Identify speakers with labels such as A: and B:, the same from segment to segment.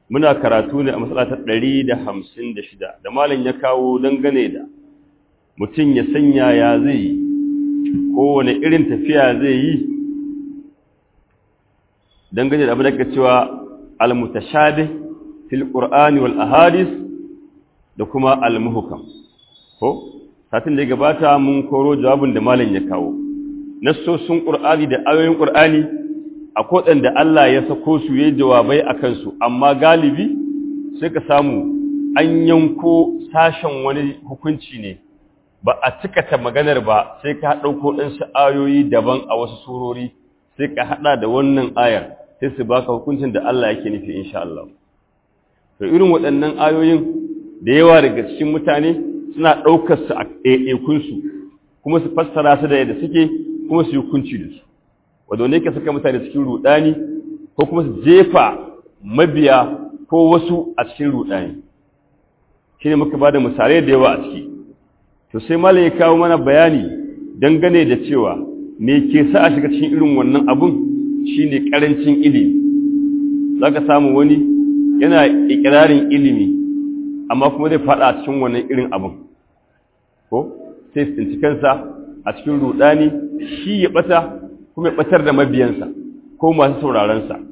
A: muna karatu ne a matsala ta 156 da malam ya kawo dangane da mutum ya sanya ya zai yi kowane irin tafiya zai yi dangane da abin da ke cewa al-mutashabih fil qur'ani wal ahadith da kuma al-muhkam ko satin da ya gabata mun koro jawabin da malam ya kawo nassosin qur'ani da ayoyin qur'ani akwai da Allah ya sako su yayin jawabai akan su amma galibi sai ka samu an yanko sashen wani hukunci ne ba a cikata maganar ba sai ka ɗauko ɗansu ayoyi daban a wasu surori sai ka haɗa da wannan ayar sai su baka hukuncin da Allah yake nufi insha Allah to irin waɗannan ayoyin da yawa daga cikin mutane suna ɗaukar su a ɗaiɗaikunsu kuma su fassara su da yadda suke kuma su yi hukunci da su wanda ne ka saka mutane cikin ruɗani ko kuma su jefa mabiya ko wasu a cikin ruɗani shi ne muka ba da misalai da yawa a ciki to sai malam ya kawo mana bayani dangane da cewa me ke sa a shiga cikin irin wannan abun shine karancin ilimi zaka samu wani yana ikirarin ilimi amma kuma zai fada a cikin wannan irin abun ko sai tsinci kansa a cikin rudani shi ya bata kuma ya batar da mabiyansa ko masu sauraron sa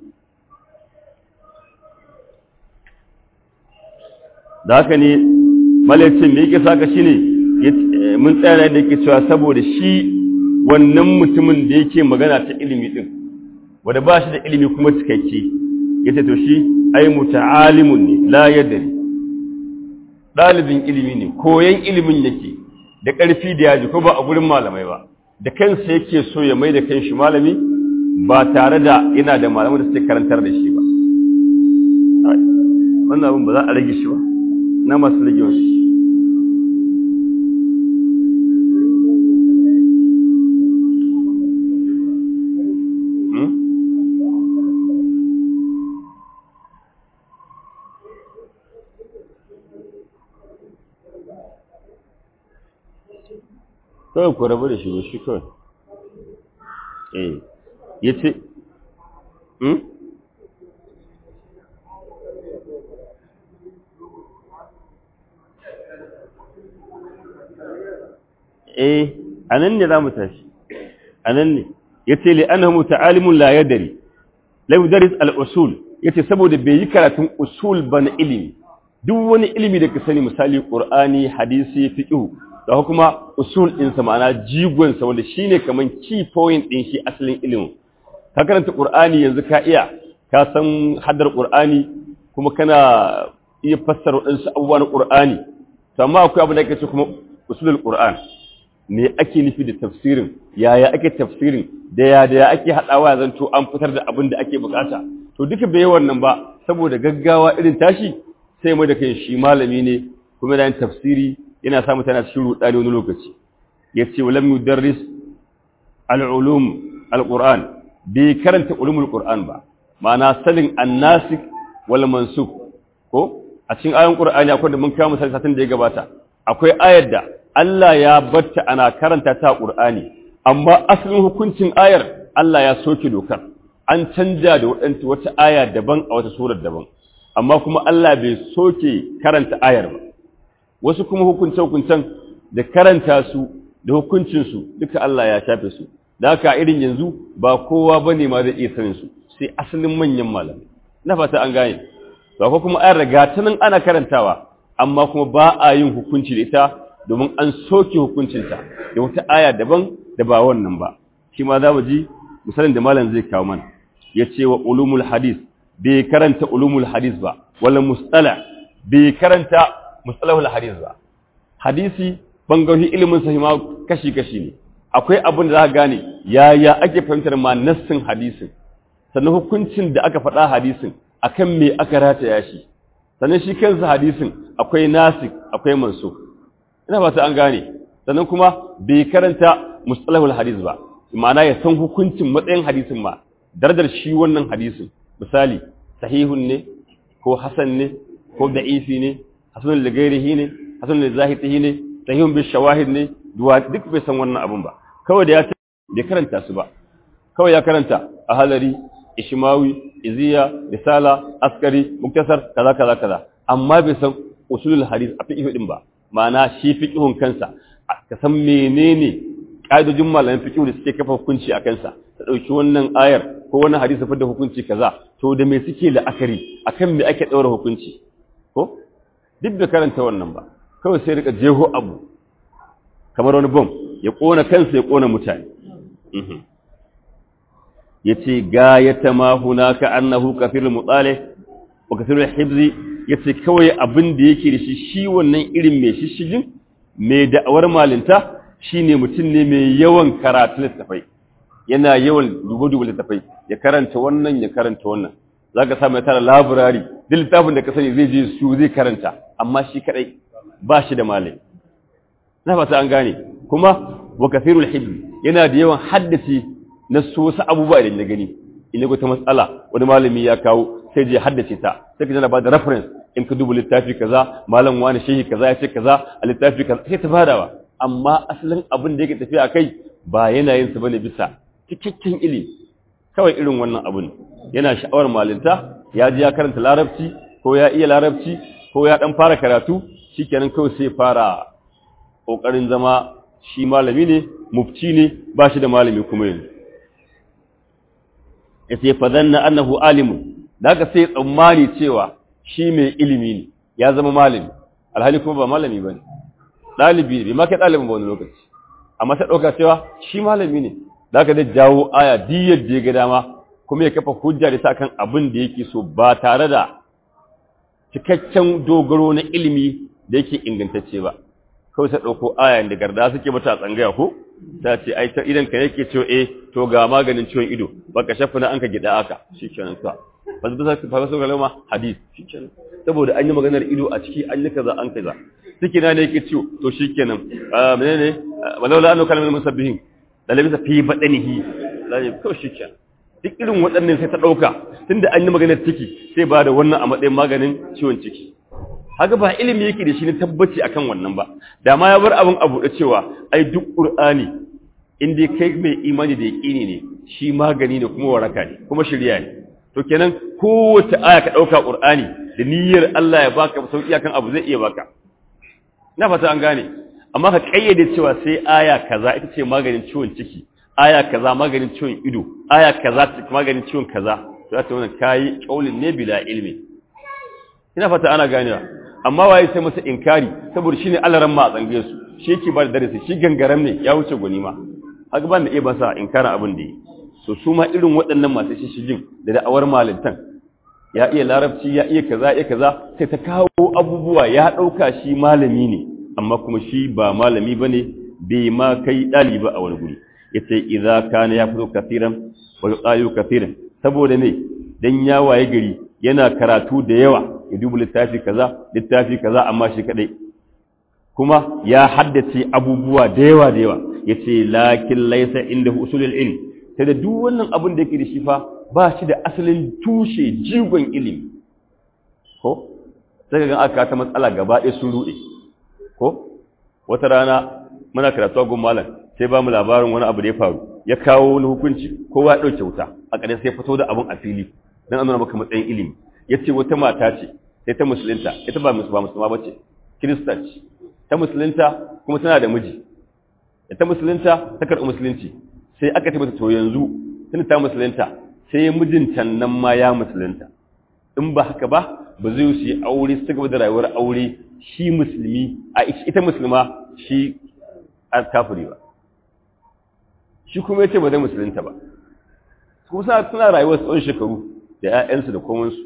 A: da haka ne malaicin me yake saka shine mun tsaya da yake cewa saboda shi wannan mutumin da yake magana ta ilimi din wanda ba shi da ilimi kuma cikakke yace to shi ai muta'alimun ne la yadri dalibin ilimi ne koyan ilimin yake da ƙarfi da yaji ko ba a gurin malamai ba da kansa yake so ya mai da kanshi malami ba tare da yana da malamai da suke karantar da shi ba wannan abin ba za a rage shi ba na masu rage wasu kawai ku rabu da shi ba shi kawai eh ya ce eh a nan ne za mu tashi a nan ne ya ce li'anahu ta'alimun la yadari lam daris al-usul yace saboda bai yi karatun usul ba na ilimi duk wani ilimi da ka sani misali qur'ani hadisi fiqh da kuma usul ɗinsa ma'ana jigonsa wanda shi ne kamar key point ɗin shi asalin ilimin ka karanta ƙur'ani yanzu ka iya ka san haddar ƙur'ani kuma kana iya fassara waɗansu abubuwa na ƙur'ani to amma akwai abu da ake ce kuma usulul ƙur'an me ake nufi da tafsirin yaya ake tafsirin da ya da ya ake haɗawa ya zanto an fitar da abin da ake bukata to duka bai wannan ba saboda gaggawa irin tashi sai mai da kai shi malami ne kuma da yin tafsiri yana sa mutane cikin rudani wani lokaci yace walam yudarris al-ulum al-Qur'an bai karanta ulumul Qur'an ba ma'ana sanin an-nasik wal mansukh ko a cikin ayoyin Qur'ani akwai da mun kawo misali satin da ya gabata akwai ayar da Allah ya batta ana karanta ta Qur'ani amma asalin hukuncin ayar Allah ya soke dokar an canja da wadanta wata aya daban a wata surar daban amma kuma Allah bai soke karanta ayar ba wasu kuma hukunce-hukuncen da karanta su da hukuncinsu duka Allah ya shafe su da haka irin yanzu ba kowa ba ne ma zai iya sanin su sai asalin manyan malamai na fata an gane ba ko kuma an riga ta nan ana karantawa amma kuma ba a yin hukunci da ita domin an soke hukuncinta da wata aya daban da ba wannan ba shi ma za mu ji misalin da malam zai kawo mana ya ce wa ulumul hadis bai karanta ulumul hadis ba wala mustala bai karanta mustalahul hadis ba hadisi bangarori ilimin sa ma kashi kashi ne akwai abin da za ka gane yaya ake fahimtar ma nassin hadisin sannan hukuncin da aka faɗa hadisin akan me aka rataya shi sannan shi kansa hadisin akwai nasik akwai mansukh ina ba ta an gane sannan kuma bai karanta mustalahul hadis ba ma'ana ya san hukuncin matsayin hadisin ma darajar shi wannan hadisin misali sahihun ne ko hasan ne ko da'ifi ne hasanun da gairihi ne hasanun da zahitihi ne sahihun bi shawahid ne duk bai san wannan abun ba kawai da ya ce bai karanta su ba kawai ya karanta a halari ishmawi iziya risala askari muktasar kaza kaza kaza amma bai san usulul hadis a fiqh din ba ma'ana shi fiqhun kansa ka san menene ƙa'idojin malamin fiqh da suke kafa hukunci a kansa ta dauki wannan ayar ko wannan hadisi fa da hukunci kaza to da me suke la'akari akan me ake daura hukunci ko duk da karanta wannan ba kawai sai rika jeho abu kamar wani bom ya kona kansa ya kona mutane yace gayata ma hunaka annahu kafirul mutalih wa kafirul hibzi yace kawai abin da yake da shi shi wannan irin mai shishigin mai da'awar malinta shine mutum ne mai yawan karatu littafai yana yawan dubu-dubu littafai ya karanta wannan ya karanta wannan zaka samu tara library duk littafin da ka sani zai je su zai karanta amma shi kadai ba shi da malami na fata an gane kuma wa kafirul hibzi yana da yawan haddace na so wasu abubuwa idan na gani in ya ta matsala wani malami ya kawo sai je haddace ta sai ka jana ba da reference in ka duba littafi kaza malam wani shehi kaza ya ce kaza a littafi kaza sai ta badawa amma asalin abin da yake tafiya a kai ba yana yin sa bane bisa cikakken ilimi kawai irin wannan abun yana sha'awar malinta ya ji ya karanta larabci ko ya iya larabci ko ya dan fara karatu shikenan kawai sai fara kokarin zama shi malami ne mufti ne ba shi da malami kuma yanzu ya ce fazanna annahu alimun da aka sai tsammani cewa shi mai ilimi ne ya zama malami alhali kuma ba malami ba ne ɗalibi ne ma kai ɗalibin ba wani lokaci amma sai ɗauka cewa shi malami ne da aka zai jawo aya diyar da ya ga dama kuma ya kafa hujja da ta kan abin da yake so ba tare da cikakken dogaro na ilimi da yake ingantacce ba kawai sai ɗauko aya da garda suke mata a tsangaya ko ta ce ai ta idan ka yake cewa eh to ga maganin ciwon ido baka shafa na an ka gida aka shikenan ka ba su bisa fa su galama hadis shikenan saboda an yi maganar ido a ciki an yi kaza an kaza ciki na ne yake ciwo to shikenan ah menene walaula annu kalmar musabbihin da labisa fi badanihi lai to shikenan duk irin waɗannan sai ta ɗauka tunda an yi maganar ciki sai ba da wannan a matsayin maganin ciwon ciki haka ba ilimi yake da shi ne tabbaci akan wannan ba da ma ya bar abin abu da cewa ai duk qur'ani in dai kai mai imani da yaqini ne shi magani ne kuma waraka ne kuma shirya ne to kenan kowace aya ka dauka qur'ani da niyyar Allah ya baka sauki akan abu zai iya baka na fata an gane amma ka kayyade cewa sai aya kaza ita ce maganin ciwon ciki aya kaza maganin ciwon ido aya kaza maganin ciwon kaza to ta wannan kai kaulin ne bila ilmi ina fata ana ganewa amma waye sai masa inkari saboda shine alaran ma a tsange su shi yake ba da darasi shi gangaram ne ya wuce goni ma haka ban da iya ba sa inkarin abin da yi so su ma irin waɗannan masu shishigin da da'awar malintan ya iya larabci ya iya kaza iya kaza sai ta kawo abubuwa ya ɗauka shi malami ne amma kuma shi ba malami ba ne bai ma kai ɗaliba a wani guri ya ce idza kana ya fito kafiran wa yuqalu kafiran saboda ne dan ya waye gari yana karatu da yawa ya duba littafi kaza littafi kaza amma shi kadai kuma ya haddace abubuwa da yawa da yawa yace lakin laysa inda usulul ilm sai da duk wannan abin da yake da shi fa ba shi da asalin tushe jigon ilimi ko sai ga aka ta matsala gaba ɗaya sun rude ko wata rana muna karatu a gun malam sai ba mu labarin wani abu da ya faru ya kawo wani hukunci kowa ya ɗauke wuta a ƙarshe sai fito da abun a fili don an nuna maka matsayin ilimi ya ce wata mata ce sai ta musulunta ita ba musulma ba ce kirista ce ta musulunta kuma tana da miji da ta musulunta ta karɓi musulunci sai aka ce mata to yanzu tana ta musulunta sai mijinta nan ma ya musulunta in ba haka ba ba zai su yi aure su gaba da rayuwar aure shi musulmi a ita musulma shi a kafiri ba shi kuma ya ce ba zai musulunta ba kuma suna rayuwar tsawon shekaru da 'ya'yansu da komansu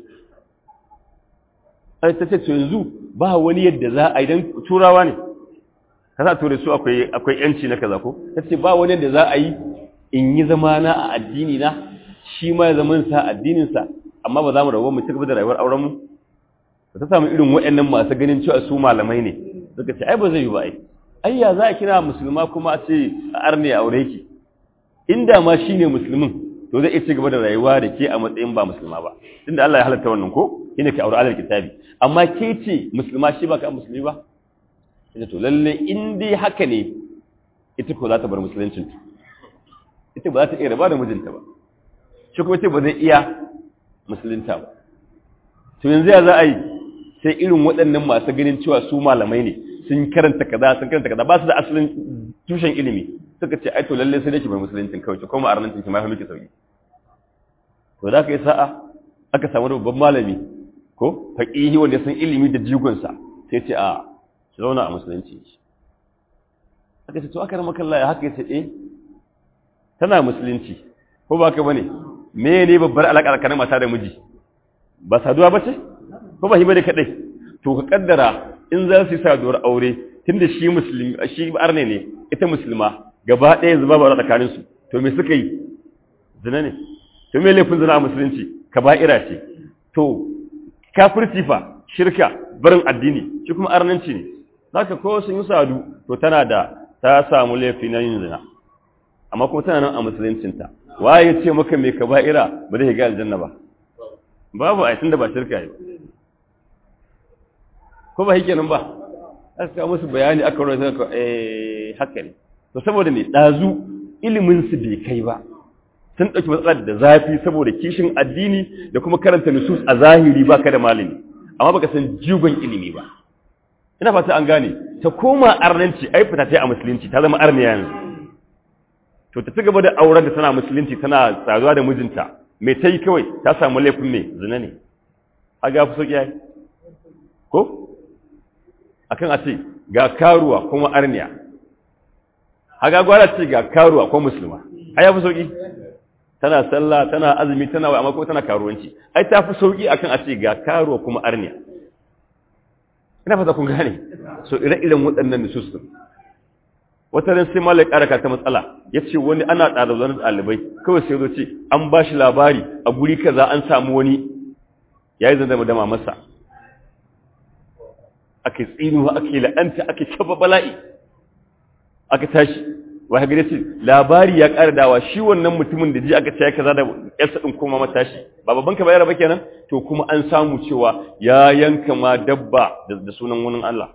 A: sai ta ce to yanzu ba wani yadda za a idan turawa ne ka sa ture su akwai akwai yanci na kaza ko ta ce ba wani yadda za a yi in yi zama na a addini na shi ma ya zama sa addinin sa amma ba za mu rawo mu ci gaba da rayuwar auren mu ta samu irin waɗannan masu ganin cewa su malamai ne suka ce ai ba zai yi ba ai ai ya za a kira musulma kuma a ce a arne aure ki inda ma shine musulmin to zai iya ci gaba da rayuwa da ke a matsayin ba musulma ba tunda Allah ya halatta wannan ko shine ke aure alal kitabi amma ke ce musulma shi ba ka musulmi ba ita to lalle in dai haka ne ita ko za ta bar musuluncin ita ba za ta iya raba da mijinta ba shi kuma ce ba zai iya musulunta ba to yanzu ya za a yi sai irin waɗannan masu ganin cewa su malamai ne sun karanta kaza sun karanta kaza ba su da asalin tushen ilimi suka ce ai to lalle sai dai ki bai musuluncin kawai ko ma arnancin ki ma fa miki sauki to da aka yi sa'a aka samu babban malami ko faqihi wanda san ilimi da jigon sa sai ce a ki zauna a musulunci aka ce to aka rama kallahi haka yace eh tana musulunci ko ba ka bane me ne babbar alaka tsakanin mata da miji ba saduwa ba ce ko ba hiba da kadai to ka kaddara in za su yi saduwar aure tunda shi musulmi shi arne ne ita musulma gaba ɗaya zuba ba tsakanin su to me suka yi zina ne to me laifin zina a musulunci kaba'ira ce to kafirci fa shirka barin addini shi kuma arnanci ne zaka ko sun yi sadu to tana da ta samu laifi na yin zina amma kuma tana nan a musuluncinta waye ya ce maka mai kaba'ira ba zai ga aljanna ba babu a tunda ba shirka yi ko ba hike nan ba aka kawo musu bayani aka rawar sai eh haka ne to saboda me dazu ilimin su bai kai ba sun dauki matsalar da zafi saboda kishin addini da kuma karanta nusus a zahiri baka da malami amma baka san jigon ilimi ba ina fata an gane ta koma arnanci ai fita ta a musulunci ta zama arniya yanzu to ta ci gaba da auren da tana musulunci tana tsaruwa da mijinta mai ta yi kawai ta samu laifin mai zina ne a ga fi sauƙi ya ko akan a ce ga karuwa kuma arniya haga gwara ce ga karuwa ko musulma ai ya fi sauƙi tana sallah tana azumi tana wai amma ko tana karuwanci ai ta fi sauƙi akan a ce ga karuwa kuma arniya ina fata kun gane so ire-iren waɗannan nusus din wata ran sai malai karaka ta matsala ya ce wani ana ɗaliban ɗalibai kawai sai zo ce an ba shi labari a guri kaza an samu wani ya yi zama dama masa aka tsinuwa aka yi la'anta aka taba bala'i aka tashi wa gare ce labari ya ƙara dawa shi wannan mutumin da ji aka ce ya kaza da yarsa ɗin kuma matashi ba babban ka bayar ba kenan to kuma an samu cewa ya yanka ma dabba da sunan wani Allah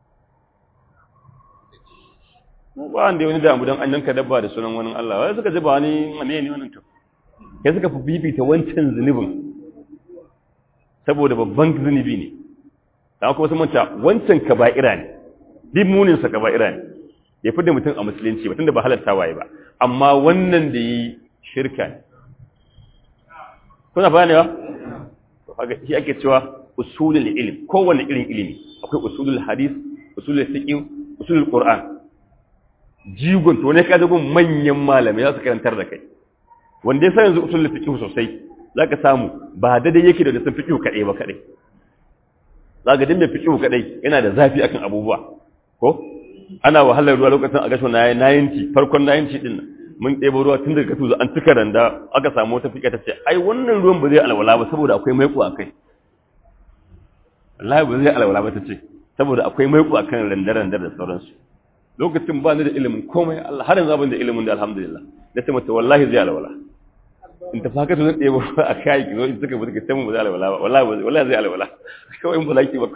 A: ba wanda wani damu don an yanka dabba da sunan wani Allah wai suka ji ba wani wane ne wannan to kai suka fi bibita wancan zunubin saboda babban zunubi ne da kuma sun manta wancan kaba'ira ne bin munin sa kaba'ira ne ya fi da mutum a musulunci ba tunda ba halatta waye ba amma wannan da yi shirka ne kuna bayani ba to kaga shi ake cewa usulul ilm kowanne irin ilimi akwai usulul hadith usulul fiqh usulul qur'an jigon to ne ka zagun manyan malamai za su karantar da kai wanda ya san yanzu usul fiqh sosai zaka samu ba daidai yake da sun fiqh kadai ba kadai zaka dinda fiqh kadai yana da zafi akan abubuwa ko ana wahalar ruwa lokacin a gasho na 90 farkon 90 din mun ɗebo ruwa tun daga tuzo an tuka randa aka samu wata fiƙa ta ce ai wannan ruwan ba zai alwala ba saboda akwai maiko a kai wallahi ba zai alwala ba ta ce saboda akwai maiko a kan randar-randar da sauransu lokacin ba ni da ilimin komai Allah har yanzu abin da ilimin da alhamdulillah da ta mata wallahi zai alwala in ta faka ta zan ɗebo a kai ki zo in suka buɗe sai mun ba zai alwala ba wallahi wallahi zai alwala kawai in bulaki ba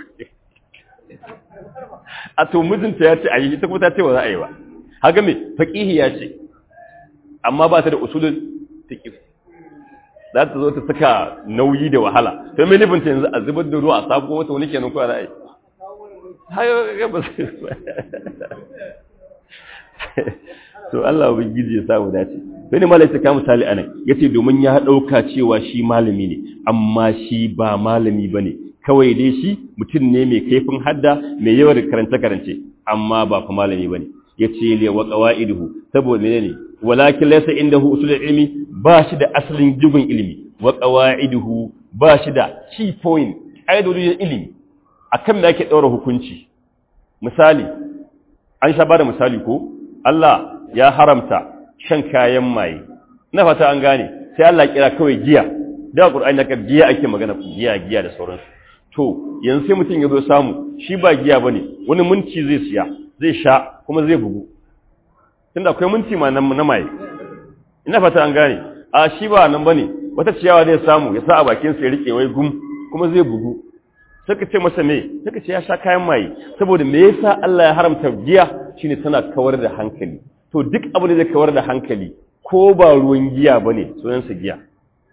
A: a to mijinta ya ce a yi ita kuma ta ce ba za a yi ba haka me faqihi ya ce amma ba ta da usulul fiqh za ta zo ta saka nauyi da wahala to me nufin ta yanzu a zubar da ruwa a sako wata wani kenan ko za a yi hayo ga ba to Allah ubangiji ya samu dace sai ne malai ta misali anan yace domin ya dauka cewa shi malami ne amma shi ba malami bane kawai dai shi mutum ne mai kaifin hadda mai yawan karanta karance amma ba fa malami bane yace li wa qawaiduhu saboda ne walakin laysa indahu usul ilmi ba shi da asalin jigon ilimi wa qawaiduhu ba shi da key point aidodin ilimi akan da yake daura hukunci misali an sha bada misali ko Allah ya haramta shan kayan maye ina fata an gane sai Allah kira kawai giya da Qur'ani naka giya ake magana giya giya da sauransu to yanzu sai mutum ya zo samu shi ba giya bane wani minti zai siya zai sha kuma zai bugu tunda akwai minti ma na maye ina fata an gane a shi ba nan bane wata ciyawa zai samu ya sa a bakin sa ya rike wai gum kuma zai bugu saka ce masa me saka ce ya sha kayan maye saboda me yasa Allah ya haramta giya shine tana kawar da hankali to duk abin da zai kawar da hankali ko ba ruwan giya bane sunan sa giya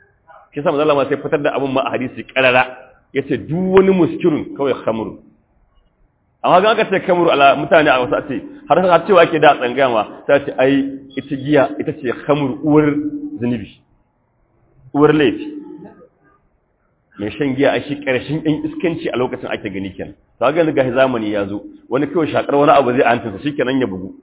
A: shi sa manzo Allah ma sai fitar da abin ma a hadisi karara yace duk wani muskirun kawai khamru amma ga aka ce khamru ala mutane a wasu ce har har cewa ke da tsangaya ma ta ce ai ita giya ita ce khamru uwar zunubi uwar laifi mai shan giya a shi ƙarshen ɗan iskanci a lokacin ake gani kenan to ga ga zamani ya zo wani kawai shakar wani abu zai antinsa shi kenan ya bugu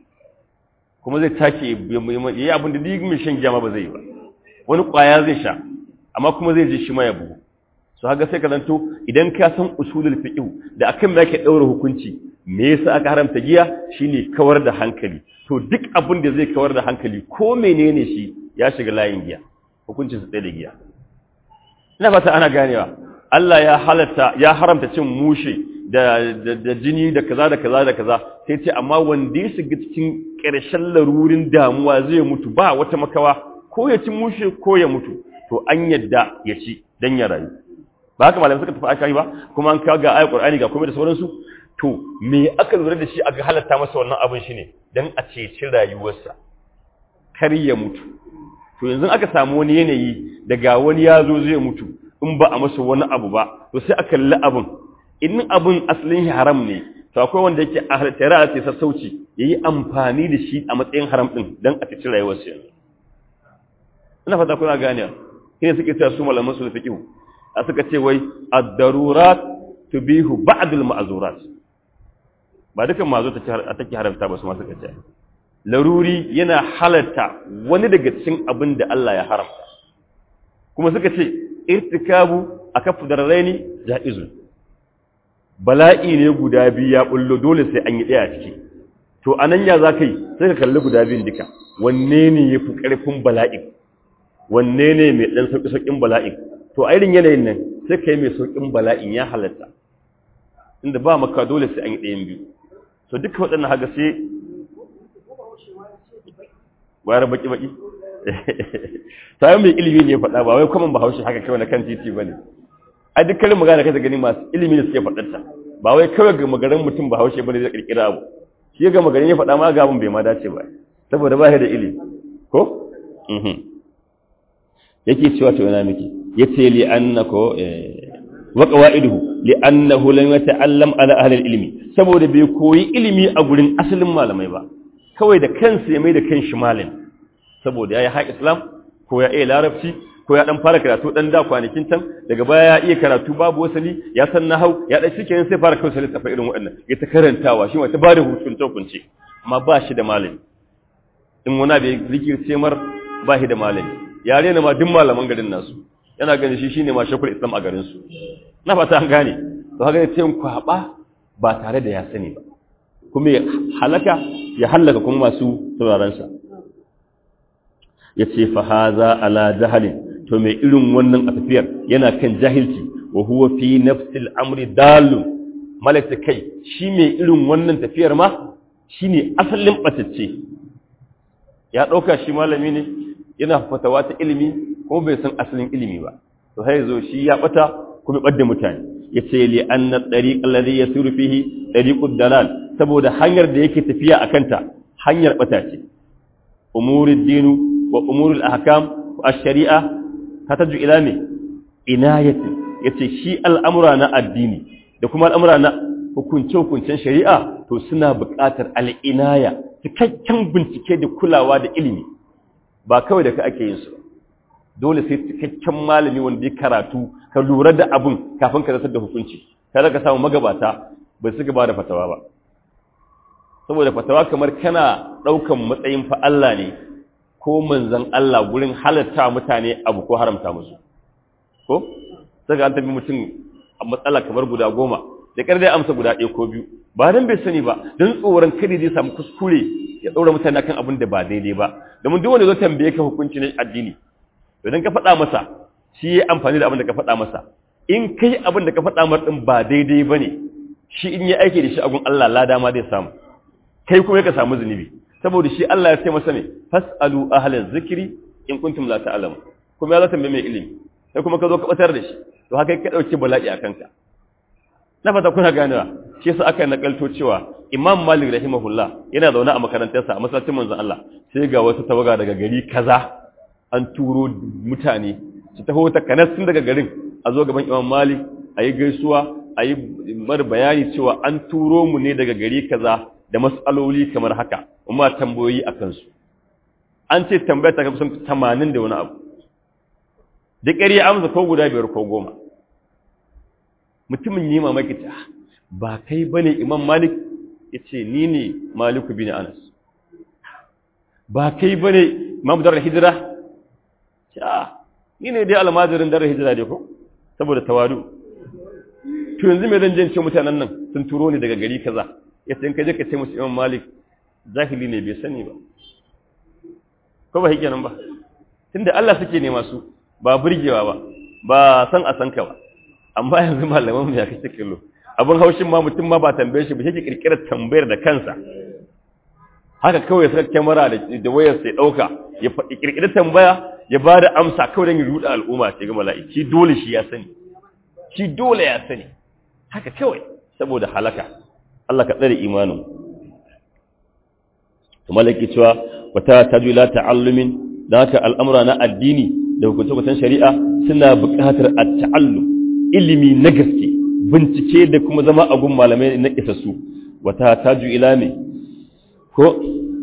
A: kuma zai take ya yi abin da duk mai shan giya ma ba zai yi ba wani ƙwaya zai sha amma kuma zai ji shi ma ya bugu so haka sai ka zanto idan ka san usulul fiqh da akan me yake daura hukunci me yasa aka haramta giya shine kawar da hankali to duk abin da zai kawar da hankali ko menene shi ya shiga layin giya hukuncin su tsaye da giya ina fata ana ganewa Allah ya halatta ya haramta cin mushe da, da, jini da kaza da kaza da kaza sai ce amma wanda ya shiga cikin ƙarshen larurin damuwa zai mutu ba wata makawa ko ya ci mushe ko ya mutu to an yadda ya ci dan ya rayu ba haka malamai suka tafi aka yi ba kuma an kawo ga ayat qur'ani ga komai da sauransu to me aka lura da shi aka halatta masa wannan abin shine dan a ceci rayuwarsa kar ya mutu to yanzu aka samu wani yanayi daga wani ya zo zai mutu in ba a masa wani abu ba to sai a kalli abin in abin asalin haram ne to akwai wanda yake a halittara a ce sassauci ya yi amfani da shi a matsayin haram ɗin don a cikin rayuwarsa yanzu ina fata kuna gane shi ne suke cewa su malaman su da fiƙihu a suka ce wai ad-darurat tubihu ba'dul ma'zurat ba dukan mazo ta take haramta ba su ma suka ce laruri yana halarta wani daga cikin abin da Allah ya haramta kuma suka ce irtikabu akafu darraini jaizun bala'i ne guda biyu ya bullo dole sai an yi daya ciki to anan ya zaka yi sai ka kalli guda biyun duka wanne ne yafi karfin bala'i wanne ne mai dan sauki saukin bala'i to a irin yanayin nan sai kai mai saukin bala'in ya halarta inda ba maka dole sai an yi dayan biyu to duka waɗannan haga sai gwara baki-baki ta mai ilimi ne faɗa ba wai kwaman bahaushe haka kawai na kan titi ba ne a dukkanin magana kai gani masu ilimi ne suke faɗarta ba wai kawai ga magarin mutum bahaushe ba ne zai ƙirƙira abu shi ga magarin ya faɗa ma ga abin bai ma dace ba saboda ba da ilimi ko yake cewa to yana miki yace li annako wa qawaiduhu li annahu lam yata'allam ala ahli ilmi saboda bai koyi ilimi a gurin asalin malamai ba kawai da kansa ya mai da kanshi malam saboda ya yi haƙ islam ko ya iya larabci ko ya ɗan fara karatu ɗan da kwanakin can daga baya ya iya karatu babu wasali ya san na hau ya ɗan shi sai fara kawai sai tafa irin waɗannan ya ta karantawa shi wata ba da hutun hukunce amma ba shi da malami in wani bai rikirce mar ba shi da malami ya rena ma duk malaman garin nasu yana ganin shi shine ma shakul islam a garin su na fata an gane to haka ne sai kwaba ba tare da ya sani ba kuma ya halaka ya halaka kuma masu sauraronsa ya ce fahaza ala jahalin to mai irin wannan a tafiyar yana kan jahilci wa huwa fi nafsil amri dalun malaka kai shi mai irin wannan tafiyar ma shine asalin batacce ya dauka shi malami ne yana fatawa ta ilimi kuma bai san asalin ilimi ba to sai zo shi ya bata kuma badda mutane yace li anna tariq alladhi yasiru fihi tariqud dalal saboda hanyar da yake tafiya akan ta hanyar bata ce umurud dinu wa umurul ahkam wa ash-shari'a tataju ila me inayati yace shi al'amura na addini da kuma al'amura na hukunce hukuncen shari'a to suna buƙatar al'inaya cikakken bincike da kulawa da ilimi ba kawai da ka ake yin su dole sai cikakken malami wanda ya karatu ka lura da abun kafin ka rasar da hukunci kada ka samu magabata bai su gaba da fatawa ba saboda fatawa kamar kana ɗaukan matsayin fa Allah ne ko manzan Allah gurin halatta mutane abu ko haramta musu ko sai ga an tafi mutum a matsala kamar guda goma da ƙar dai amsa guda ɗaya ko biyu ba dan bai sani ba don tsoron kada zai samu kuskure ya ɗaura mutane kan abin da ba daidai ba domin duk wanda zo tambaye ka hukunci na addini idan ka faɗa masa shi ya amfani da abin da ka faɗa masa in kai abin da ka faɗa mar ɗin ba daidai ba ne shi in yi aiki da shi agun Allah lada ma zai samu kai kuma ka samu zunubi saboda shi Allah ya ce masa ne fasalu ahlaz zikri in kuntum la ta'lamu kuma ya zata mai ilimi sai kuma ka zo ka batar da shi to haka ka dauki bala'i a kanka na fata kuna ganewa shi yasa aka nakalto cewa Imam Malik rahimahullah yana zaune a makarantarsa a masallacin manzon Allah sai ga wata tawaga daga gari kaza an turo mutane su taho ta kanas tun daga garin a zo gaban imam malik a yi gaisuwa a yi mar bayani cewa an turo mu ne daga gari kaza da matsaloli kamar haka kuma tambayoyi a kansu an ce tambaya ta kusan tamanin da wani abu da ƙari ya amsa ko guda biyar ko goma mutumin yi mamaki ta ba kai ba ne imam malik ya ce ni ne maliku bin anas ba kai ba ne imam darar hijira ya ni ne dai almajirin darar hijira dai ko saboda tawadu to yanzu mai zan jance mutanen nan sun turo ni daga gari kaza ya ce in ka je ka ce musu imam malik zahili ne bai sani ba ko ba hike nan ba tunda Allah suke nema su ba burgewa ba ba san a san ka ba amma yanzu malaman mu ya kace kallo abin haushin ma mutum ma ba tambaye shi ba shi ke kirkirar tambayar da kansa haka kawai saka kyamara da wayar sai dauka ya kirkiri tambaya ya ba da amsa kawai don ya ruɗa al'umma ce ga mala'iki dole shi ya sani shi dole ya sani haka kawai saboda halaka Allah ka tsare imanin to malaki cewa wata tajwila ta'allumin da haka al'amura na addini da hukunce-hukuncen shari'a suna buƙatar a ta'allum ilimi na gaske bincike da kuma zama a gun malamai na isassu wata taju ila ne ko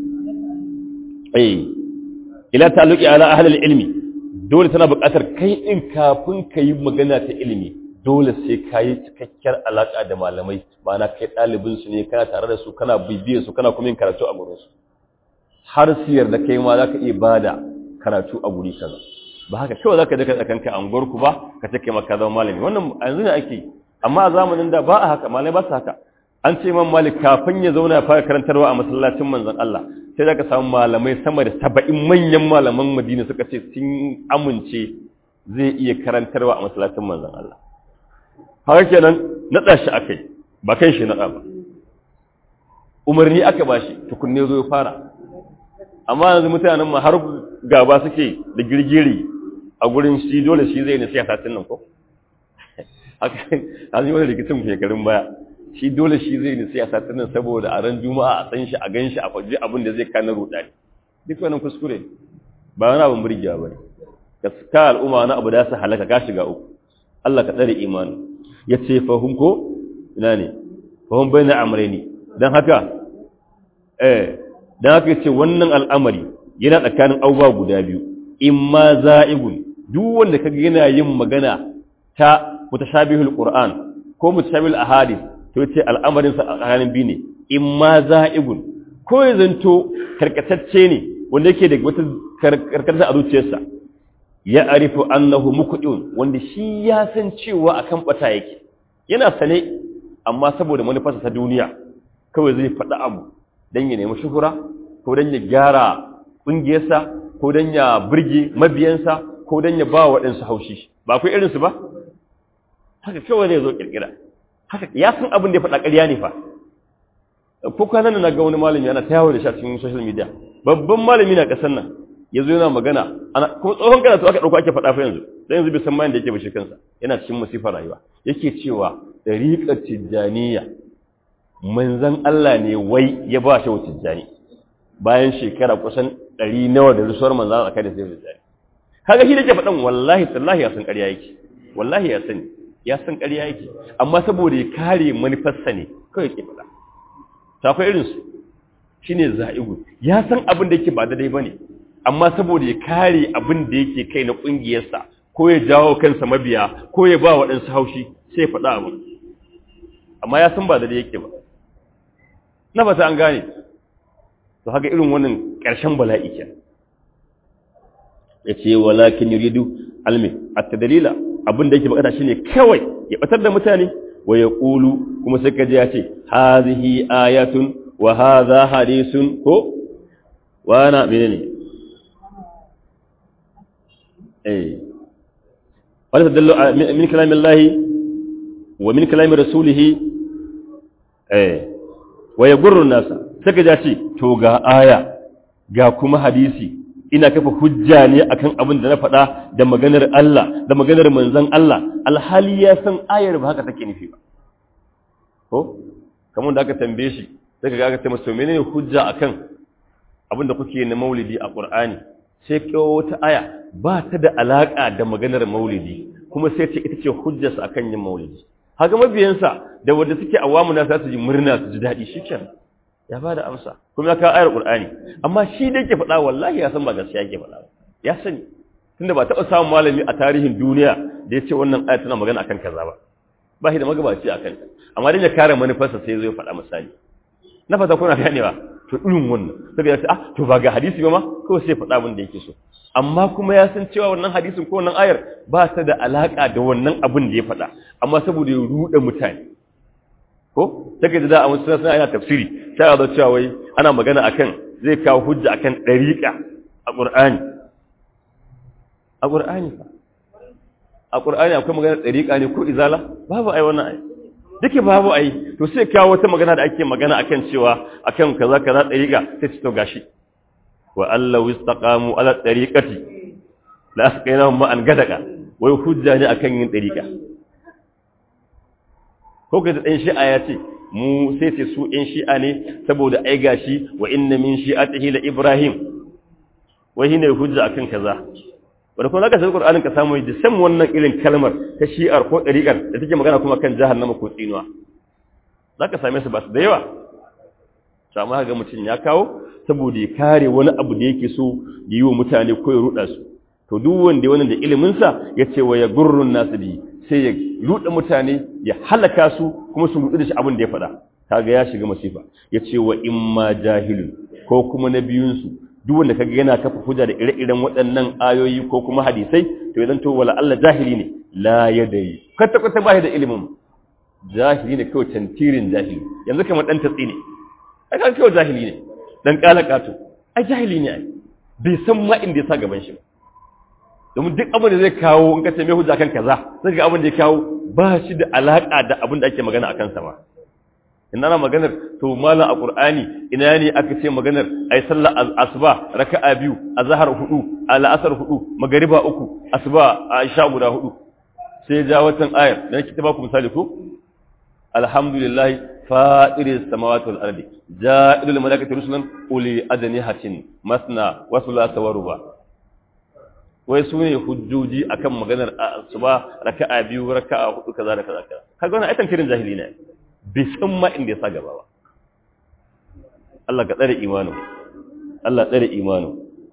A: eh ila ta'alluqi ala ahli ilmi dole tana buƙatar kai din kafin ka yi magana ta ilimi dole sai ka yi cikakkiyar alaƙa da malamai ma'ana kai ɗalibin su ne kana tare da su kana bibiyar su kana kuma yin karatu a gurin su har su yarda kai ma za ka iya bada karatu a guri kaza ba haka kawai za ka daga tsakanka a unguwarku ba ka ce kai maka zama malami wannan a yanzu ne ake amma a zamanin da ba a haka malamai ba su haka an ce man malik kafin ya zauna ya fara karantarwa a masallacin manzon Allah sai za ka samu malamai sama da saba'in manyan malaman madina suka ce sun amince zai iya karantarwa a masallacin manzon Allah haka kenan naɗa shi aka yi ba kan shi naɗa ba umarni aka ba shi tukunne zo ya fara amma yanzu mutanen ma har gaba suke da girgiri a gurin shi dole shi zai ne siyasa tun nan ko haka an yi wani rikicin shekarun baya shi dole shi zai ne siyasa tun nan saboda a ran juma'a a san shi a gan shi a faji abin da zai kana rudani duk wannan kuskure ba wani abin burgewa ba ne ka ka al'umma wani abu da su halaka ka shiga uku Allah ka tsare imani ya ce fahim ko ina ne fahim bai na amurani don haka eh don haka ce wannan al'amari yana tsakanin abubuwa guda biyu in ma za'igun duk wanda kaga yana yin magana ta mutashabihul qur'an ko mutashabihul ahadith to yace al'amarin sa tsakanin biyu ne in ma za'igun ko ya zanto karkatacce ne wanda yake da wata karkata a zuciyarsa ya arifu annahu muqdun wanda shi ya san cewa akan bata yake yana sane amma saboda manufarsa ta duniya kawai zai faɗi abu dan ya nemi shuhura ko dan ya gyara ƙungiyarsa ko dan ya burge mabiyansa ko dan ya ba waɗansu haushi ba akwai irinsu ba haka kawai zai zo kirkira haka ya san abin da ya faɗa ƙarya ne fa ko kwanan na ga wani malami ana ta yawo da shi a cikin social media babban malami na ƙasar nan ya zo yana magana ana kuma tsohon karatu aka ɗauko ake faɗa fa yanzu dan yanzu bai san mayan da yake bashi kansa yana cikin musifar rayuwa yake cewa dariƙar tijjaniya manzon Allah ne wai ya ba shi tijjani bayan shekara kusan ɗari nawa da rusuwar manzon Allah kai da sai tijjani kaga shi da ke faɗan wallahi tallahi ya san ƙarya yake wallahi ya sani ya san ƙarya yake amma saboda ya kare manufarsa ne kawai ke faɗa ta akwai irinsu shi ne za'igu ya san abin da yake ba daidai ba ne amma saboda ya kare abin da yake kai na ƙungiyarsa ko ya jawo kansa mabiya ko ya ba waɗansu haushi sai ya faɗa abin amma ya san ba daidai yake ba na fata an gane to haka irin wannan ƙarshen bala'i ke ya ce walakin yuridu almi at-tadlila abin da yake bukata shine kawai ya batar da mutane wa ya ƙulu kuma sai kaji ya ce hazihi ayatun wa haza hadisun ko wana mene ne eh wani tadallo min kalamin lahi wa min kalamin rasulihi eh wa ya gurrun nasa sai kaji ya ce to ga aya ga kuma hadisi ina kafa hujja ne akan abin da na faɗa da maganar Allah da maganar manzon Allah alhali ya san ayar ba haka take nufi ba ko kamar da aka tambaye shi sai kaga aka ce masa menene hujja akan abin da kuke na maulidi a Qur'ani sai kawo wata aya ba ta da alaka da maganar maulidi kuma sai ce ita ce hujjarsa akan yin maulidi haka mabiyansa da wanda suke awamu na za su ji murna su ji daɗi shikenan ya bada amsa kuma ya kawo ayar qur'ani amma shi da yake faɗa wallahi ya san ba gaskiya yake faɗa ya sani tunda ba taɓa samun malami a tarihin duniya da ya ce wannan aya tana magana akan kaza ba ba shi da magabaci akan ta amma dan ya kare manufarsa sai zai faɗa misali na fata kuna ganewa to irin wannan sai ya ce ah to ba ga hadisi ba ma ko sai faɗa abin da yake so amma kuma ya san cewa wannan hadisin ko wannan ayar ba ta da alaka da wannan abin da ya faɗa amma saboda ya ruɗe mutane ko take da a wasu suna yana tafsiri sai a zo cewa wai ana magana akan zai kawo hujja akan dariqa a Qur'ani a Qur'ani fa a Qur'ani akwai magana dariqa ne ko izala babu ai wannan ai duke babu ai to sai kawo wata magana da ake magana akan cewa akan kaza kaza dariqa sai ci to gashi wa allahu istaqamu ala dariqati la asqainahum ma an gadaka wai hujja ne akan yin dariqa ko ka ɗan shi'a ya ce mu sai ce su ɗan shi'a ne saboda ai gashi wa inna min shi'atihi la ibrahim wai shine hujja akan kaza wanda kuma zaka san qur'anin ka samu da san wannan irin kalmar ta shi'ar ko dariqar da take magana kuma kan jahannama ko tsinuwa zaka same su ba su da yawa to amma ga mutun ya kawo saboda ya kare wani abu da yake so yi wa mutane ko ya ruda su to duk wanda wannan da ilimin sa yace wa ya gurrun nasu bi sai ya ruɗe mutane ya halaka su kuma su ruɗu da shi abin da ya faɗa kaga ya shiga masifa ya ce wa imma jahilun ko kuma na biyunsu duk wanda kaga yana kafa hujja da ire-iren waɗannan ayoyi ko kuma hadisai to idan to wala Allah jahili ne la yadai kwata kwata ba da ilimin jahili ne kawai tantirin jahili yanzu kamar dan tatsi ne ai kan kawai jahili ne dan kalakato ai jahili ne ai bai san ma inda ya sa gaban shi ba domin duk abin da zai kawo in ka ce mai hujja kan kaza sai ga abin da ya kawo ba shi da alaka da abin da ake magana akan sa ma in ana maganar to malam a qur'ani ina ne aka ce maganar ai sallar asuba raka'a biyu azhar hudu al'asar hudu magariba uku asuba aisha guda hudu sai ja watan ayar da nake ta baku misali ko alhamdulillah fa'iris samawati wal ardi ja'ilul malaikati rusulan uli adnihatin masna wa thulatha wa ruba' wai su ne hujjoji akan maganar asuba raka'a biyu raka'a hudu kaza da kaza kaza kaga wannan aitan kirin jahili ne bai san ma inda ya sa gaba ba Allah ka tsare imanin Allah tsare imanin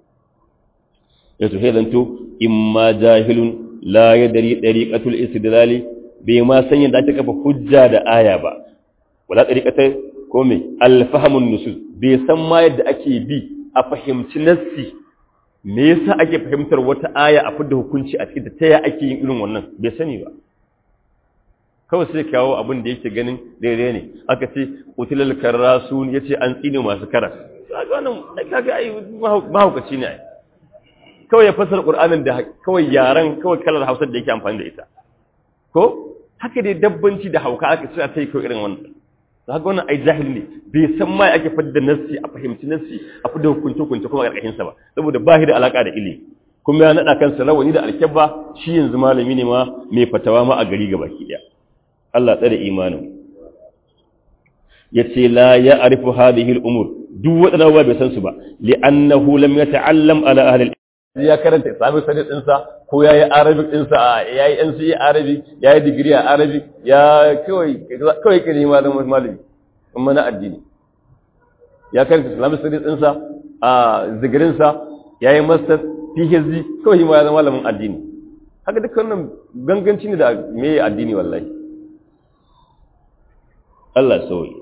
A: ya to hedanto imma jahilun la yadri dariqatul istidlali bai ma san yadda ake kafa hujja da aya ba wala dariqata ko me al-fahmun nusus bai san ma yadda ake bi a fahimci nassi me yasa ake fahimtar wata aya a fidda hukunci a cikin ta ya ake yin irin wannan bai sani ba kawai sai kawo abin da yake ganin daidai ne aka ce utilal karasun yace an tsine masu kara kaga wannan kaga ai mahaukaci ne ai kawai ya fasara qur'anin da kawai yaran kawai kalar Hausa da yake amfani da ita ko haka dai dabbanci da hauka aka ce a tai kawai irin wannan kaga wannan ai jahili ne bai san mai ake fadda nassi a fahimci nassi a fadda hukunci hukunci kuma karkashin sa ba saboda ba shi da alaka da ilimi kuma ya nada kansa rawani da alkabba shi yanzu malami ne ma mai fatawa ma a gari gabaki daya Allah tsare imanin yace la ya'rifu hadhihi al-umur duk wadannan ba bai san su ba li'annahu lam yata'allam ala ahli ya karanta islamic studies ɗinsa ko ya yi arabic ɗinsa ya yi nce arabic ya yi digiri a arabic ya kawai ka nema zama malami in mana addini ya karanta islamic studies ɗinsa a zigirinsa ya yi master phd kawai ma ya zama malamin addini haka duk wannan ganganci ne da me addini wallahi Allah sauyi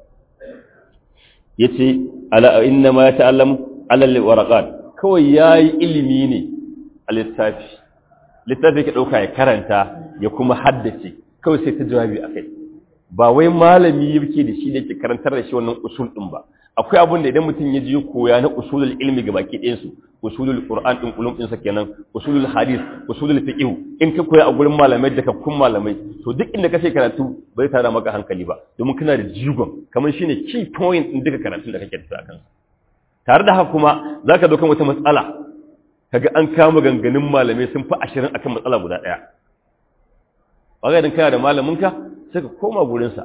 A: yace ala inna ma ta'allamu ala al-waraqat kawai ya yi ilimi ne a littafi littafi ka ɗauka ya karanta ya kuma haddace kawai sai ta jawabi a kai ba wai malami yake da shi da ke karantar da shi wannan usul ɗin ba akwai abin da idan mutum ya ji koya na usulul ilmi ga baki ɗayansu usulul qur'an ɗin ulum ɗinsa kenan usulul hadis usulul fiqh in ka koya a gurin malamai da kakkun malamai to duk inda ka sai karatu bai tara maka hankali ba domin kana da jigon kamar shine key point ɗin duka karatun da kake da kansa tare da haka kuma za ka dokan wata matsala kaga an kama ganganin malamai sun fi ashirin akan matsala guda ɗaya ɓagarin kana da malaminka sai ka koma gurinsa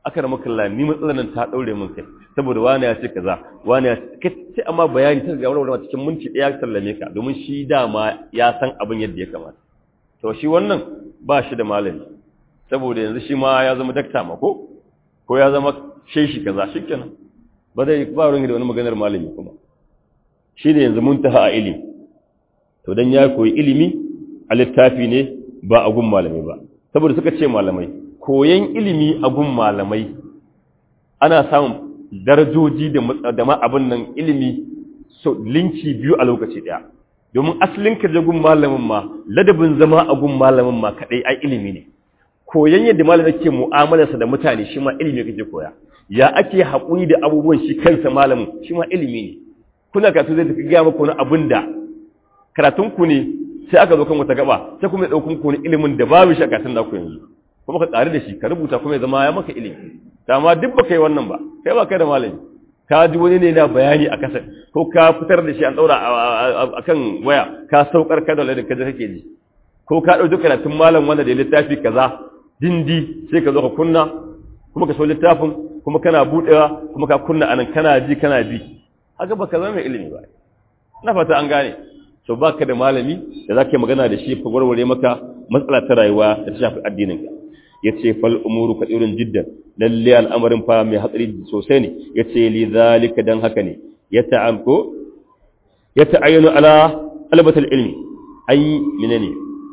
A: aka rama kalla ni matsalar nan ta daure min kai saboda wani ya ce kaza wani ya ce sai amma bayani ta ga wani cikin minti daya sallame ka domin shi dama ya san abin yadda ya kamata to shi wannan ba shi da malami saboda yanzu shi ma ya zama dakta ma ko ko ya zama sheshi kaza shikenan ba zai ba ruwan da wani maganar malami kuma shi ne yanzu muntaha a ilimi to dan ya koyi ilimi a littafi ne ba a gun malamai ba saboda suka ce malamai koyan ilimi a gun malamai ana samun darajoji da ma abin nan ilimi so linki biyu a lokaci daya domin asalin ka gun malamin ma ladabin zama a gun malamin ma kadai ai ilimi ne koyan yadda malamin ke mu'amalarsa da mutane shi ma ilimi kake koya ya ake haƙuri da abubuwan shi kansa malamin shi ma ilimi ne kuna karatu zai tafi gaya maka wani abin da karatunku ne sai aka zo kan wata gaba sai kuma ya ɗaukun ku ilimin da babu shi a karatun naku yanzu kuma ka tsari da shi ka rubuta kuma ya zama ya maka ilimi ta ma duk ba kai wannan ba kai ba kai da malami ka ji wani ne na bayani a kasa ko ka fitar da shi an ɗaura a kan waya ka saukar ka da ladin kaje kake ji ko ka ɗauki karatun malam wanda da littafi kaza dindi sai ka zo ka kunna kuma ka so littafin kuma kana buɗewa kuma ka kunna anan kana ji kana bi haka baka zama mai ilimi ba na fata an gane so baka da malami da zaka yi magana da shi ka warware maka matsala ta rayuwa da ta shafi addinin ka yace fal umuru kadirun jiddan lalle al'amarin fa mai hatsari sosai ne yace li zalika dan haka ne yata'amko yata'ayyanu ala albatul ilmi ay menene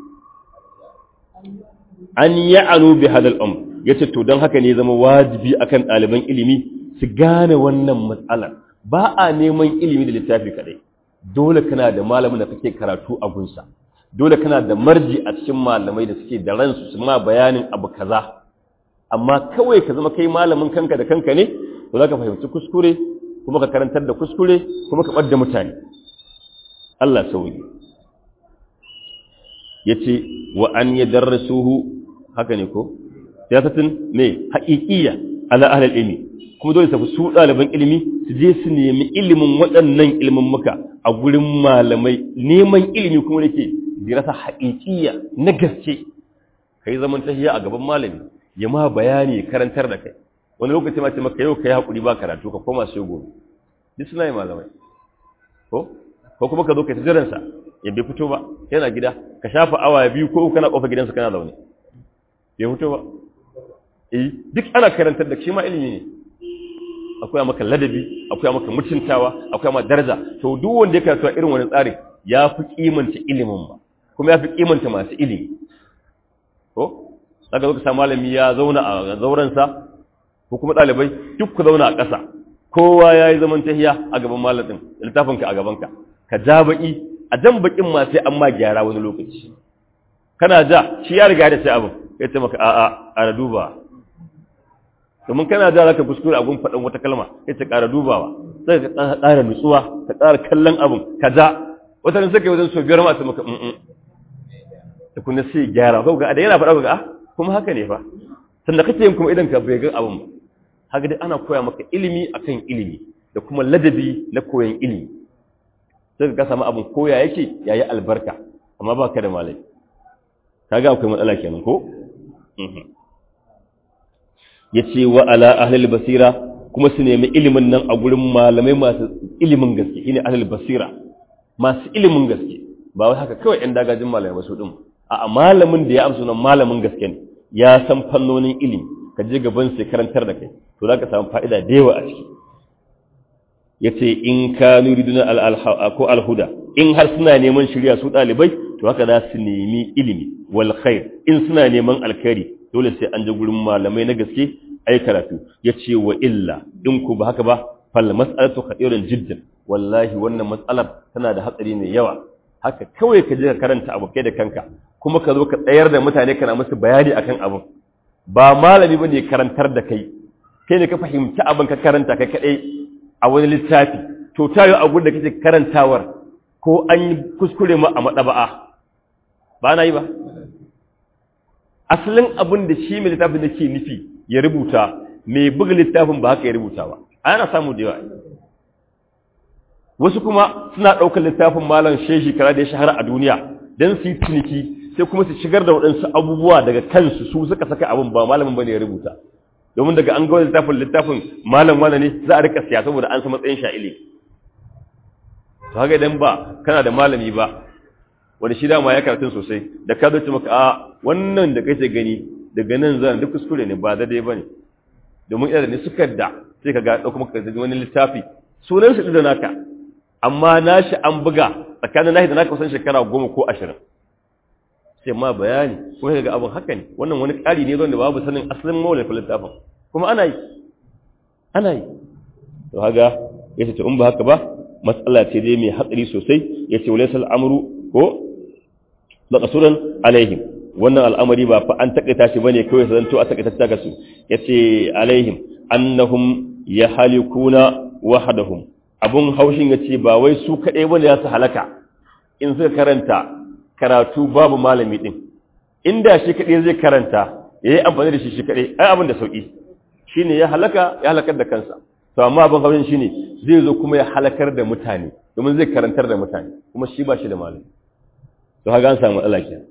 A: an ya'anu bi hadal amr yace to dan haka ne zama wajibi akan ɗaliban ilimi su gane wannan matsalar ba a neman ilimi da littafi kadai dole kana da malamin da kake karatu a gunsa dole kana da marji a cikin malamai da suke da ransu su ma bayanin abu kaza amma kawai ka zama kai malamin kanka da kanka ne to za ka fahimci kuskure kuma ka karantar da kuskure kuma ka ɓadda mutane Allah sauyi ya ce wa an yi darrasuhu haka ne ko siyasatin ne haƙiƙiya ala ahlal ilmi kuma dole tafi su ɗaliban ilimi su je su nemi ilimin waɗannan ilimin muka a gurin malamai neman ilimi kuma nake dirasa haƙiƙiya na gaske kai zaman tahiya a gaban malami ya ma bayani karantar da kai wani lokaci ma ce maka yau kai haƙuri ba karatu ka koma sai gobe duk suna yi malamai ko ko kuma ka zo kai ta jiransa ya bai fito ba yana gida ka shafa awa biyu ko kana kofa gidansa kana zaune bai fito ba eh duk ana karantar da shi ma ilimi ne akwai maka ladabi akwai maka mutuntawa akwai maka daraja to duk wanda ya karatu irin wani tsari ya fi kimanta ilimin ba kuma ya fi kimanta masu ilimi ko daga zo ka samu malami ya zauna a zaurensa ko kuma ɗalibai duk ku zauna a ƙasa kowa ya yi zaman tahiya a gaban malamin littafinka a gabanka ka ja baƙi a jan baƙin ma sai an ma gyara wani lokaci kana ja shi ya riga da sai abin ya ce maka a'a a duba domin kana da zaka kuskure a gun faɗin wata kalma sai ta ƙara dubawa sai ka ƙara nutsuwa ka ƙara kallon abin ka ja wata ne suka yi wajen so biyar masu maka mm da kuma sai gyara ko ga da yana faɗa ga kuma haka ne fa sannan kake yin kuma idan ka bai ga abin ba haka dai ana koya maka ilimi akan ilimi da kuma ladabi na koyon ilimi sai ka samu abin koya yake yayi albarka amma ba ka da malami kaga akwai matsala kenan ko ya ce wa ala ahlul basira kuma su nemi ilimin nan a gurin malamai masu ilimin gaske shine ahlul basira masu ilimin gaske ba wai haka kawai ɗan dagajin malamai ba su din a malamin da ya amsa nan malamin gaske ne ya san fannonin ilimi ka je gaban sai karantar da kai to zaka samu fa'ida da yawa a ciki yace in ka nuriduna al ko alhuda in har suna neman shirya su dalibai to haka za su nemi ilimi wal khair in suna neman alkhairi dole sai an je gurin malamai na gaske ai karatu yace wa illa in ku ba haka ba fal mas'alatu khatirun jiddan wallahi wannan matsalar tana da hatsari mai yawa haka kawai ka je ka karanta abu kai da kanka kuma ka zo ka tsayar da mutane kana musu bayani akan abu ba malami bane karantar da kai kai ne ka fahimci abin ka karanta kai kadai a wani littafi to tayo abun da kake karantawar ko an yi kuskure ma a madaba'a ba na yi ba asalin abin da shi mai littafin da ke nufi ya rubuta mai buga littafin ba haka ya rubuta ba ana samu da yawa wasu kuma suna ɗaukar littafin malam shehi kara da ya shahara a duniya don su yi ciniki sai kuma su shigar da waɗansu abubuwa daga kansu su suka saka abin ba malamin ba ne ya rubuta domin daga an ga littafin littafin malam wani ne za a rika siya saboda an san matsayin sha'ili to haka idan ba kana da malami ba wani shi dama ya karatun sosai da ka zo maka a wannan da kake gani daga nan zan duk kuskure ne ba daidai bane domin idan ne suka da sai ka ga dauko maka wani littafi sunan shi da naka amma nashi an buga tsakanin nashi da naka kusan shekara goma ko ashirin sai ma bayani kuma ga abin haka ne wannan wani ƙari ne wanda babu sanin asalin mawalin littafin kuma ana yi ana yi to haga ya ce in ba haka ba matsala ce dai mai hatsari sosai ya ce wale al'amuru ko da kasuran alaihim wannan al'amari ba fa an takaita shi bane kawai sai zanto a takaita ta gasu ya ce alaihim annahum ya halikuna wahadahum abun haushin ya ce ba wai su kaɗai bane ya su halaka in suka karanta karatu babu malami din inda shi kaɗai zai karanta ya yi amfani da shi shi kaɗai ai abin da sauƙi shi ne ya halaka ya halakar da kansa to amma abin haushin shi ne zai zo kuma ya halakar da mutane domin zai karantar da mutane kuma shi ba shi da malami to haka an samu matsala ke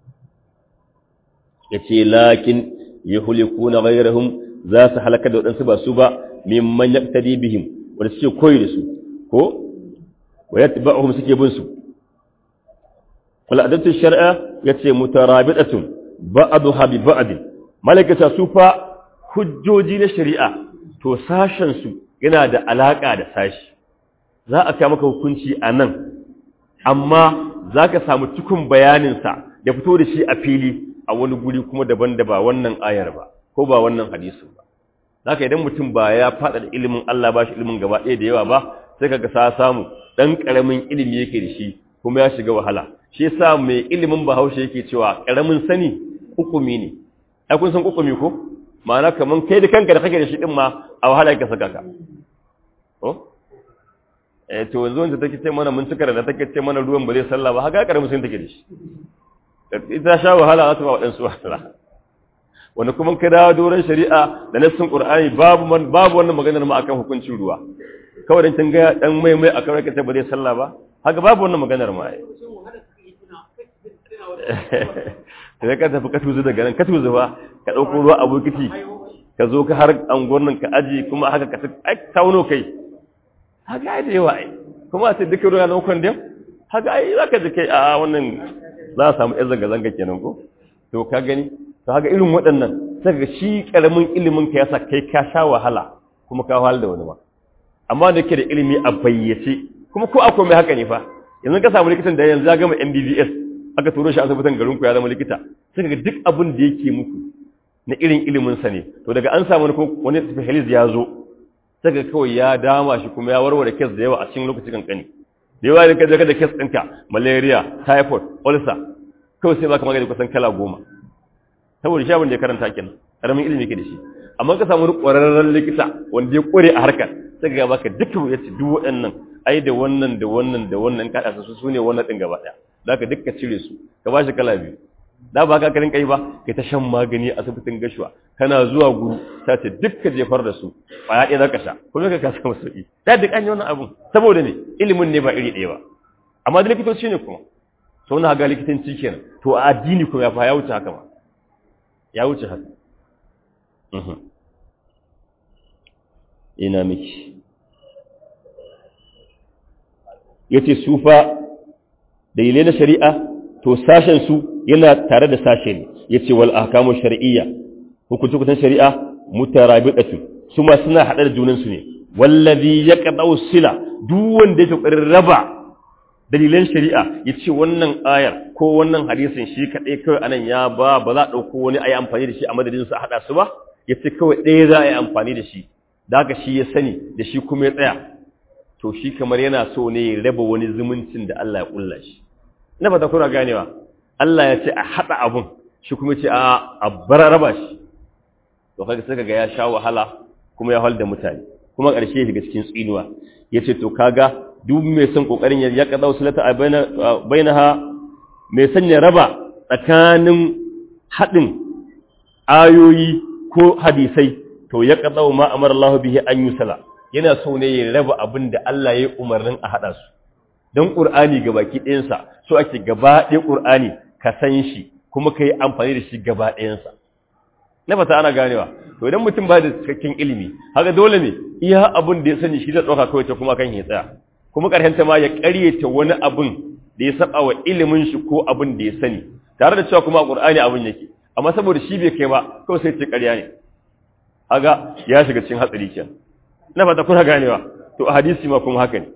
A: ya ce lakin ya huliku na gairahun za su halakar da waɗansu ba su ba mimman ya bihim wanda suke koyi da su ko wa yatba'uhum suke bin su al'adatu shar'a yace mutarabidatun ba'daha bi ba'd malakata su fa hujjoji na shari'a to sashen su yana da alaka da sashi za a kai maka hukunci anan amma zaka samu cikun bayanin sa da fito da shi a fili a wani guri kuma daban da ba wannan ayar ba ko ba wannan hadisin ba zaka idan mutum ba ya fada da ilimin Allah ba shi ilimin gaba ɗaya da yawa ba sai kaga sa samu dan karamin ilimi yake da shi kuma ya shiga wahala shi yasa mai ilimin Bahaushe yake cewa karamin sani hukumi ne ai kun san hukumi ko ma'ana kaman kai da kanka da kake da shi din ma a wahala yake saka ka ko eh to yanzu wanda take ce mana mun cika da take ce mana ruwan ba zai sallah ba haka karamin sani take da shi ita sha wahala za ta ba waɗansu wahala wani kuma ka dawo doron shari'a da nassin qur'ani babu man babu wannan maganar ma akan hukuncin ruwa kawai dan kin ga dan mai mai akan rakace ba zai sallah ba haka babu wannan maganar ma ai sai ka tafi ka tuzu daga nan ka tuzu ba ka dauko ruwa a bokiti ka zo ka har anguwar nan ka aji kuma haka ka ai tauno kai haka ai da yawa ai kuma sai duka ruwa nan kwandem haka ai zaka ji kai a wannan za a samu yan zanga zanga kenan ko to ka gani to haka irin waɗannan saka shi ƙaramin ilimin ka yasa kai ka sha wahala kuma ka wahala da wani ma amma da ke da ilimi a bayyace kuma ko akwai mai haka ne fa yanzu ka samu likitan da yanzu ya gama MBBS aka turo shi asibitin garin ku ya zama likita sai ga duk abin da yake muku na irin ilimin sa ne to daga an samu ko wani specialist ya zo sai ga kawai ya dama shi kuma ya warware case da yawa a cikin lokacin kankani da yawa da kaje da case ɗinka malaria typhoid ulcer kawai sai baka magani kusan kala goma saboda shi abin da ya karanta kenan karamin ilimi yake da shi amma ka samu ƙwararren likita wanda ya ƙware a harkar sai ga baka dukkan ya ce duk waɗannan ai da wannan da wannan da wannan ka su su ne wannan ɗin gaba ɗaya za ka dukka cire su ka ba shi kala biyu da ba ka karin kai ba kai ta shan magani a asibitin gashuwa kana zuwa guru ta ce dukka jefar da su ƙwaya ɗaya za ka sha kuma ka kasa masu sauƙi da duk an yi wannan abun saboda ne ilimin ne ba iri ɗaya ba amma da likitoci ne kuma sau na ga likitanci kenan to a addini kuma ya fa ya wuce haka ma ya wuce haka ina miki ya ce sufa dalilai na shari'a to sashensu yana tare da sashe ne ya ce wal ahkamu shari'iyya hukunce-hukuncen shari'a mutarabitatu su ma suna haɗe da junansu ne wallazi ya kaɗau sila duk wanda ya ƙoƙarin raba dalilan shari'a ya ce wannan ayar ko wannan hadisin shi kaɗai kawai anan ya ba ba za a ɗauko wani a yi amfani da shi a madadin su a haɗa su ba ya ce kawai ɗaya za a yi amfani da shi da haka shi ya sani da shi kuma ya tsaya to shi kamar yana so ne ya raba wani zumuncin da Allah ya ƙulla shi ina fata kuna ganewa Allah ya ce a haɗa abun shi kuma ce a a bar raba shi to kaga sai kaga ya sha wahala kuma ya halda mutane kuma ƙarshe ya shiga cikin tsinuwa yace to kaga duk mai son kokarin ya kada wasulata a bainaha mai son ya raba tsakanin haɗin ayoyi ko hadisai to ya kada ma amara Allah bihi an yusala yana so ne ya raba abin da Allah ya yi umarnin a haɗa su don ƙur'ani ga baki ɗayansa so ake gaba ɗaya ƙur'ani ka san shi kuma ka yi amfani da shi gaba ɗayansa na fata ana ganewa to idan mutum ba da cikakken ilimi haka dole ne iya abin da ya sani shi zai ɗauka kawai ta kuma kan ya tsaya kuma ƙarshen ta ma ya ƙaryata wani abin da ya saba wa ilimin shi ko abin da ya sani tare da cewa kuma a ƙur'ani abin yake amma saboda shi bai kai ba kawai sai ce ƙarya ne haga ya shiga cikin hatsari kenan ina fata kuna ganewa to a hadisi ma kuma haka ne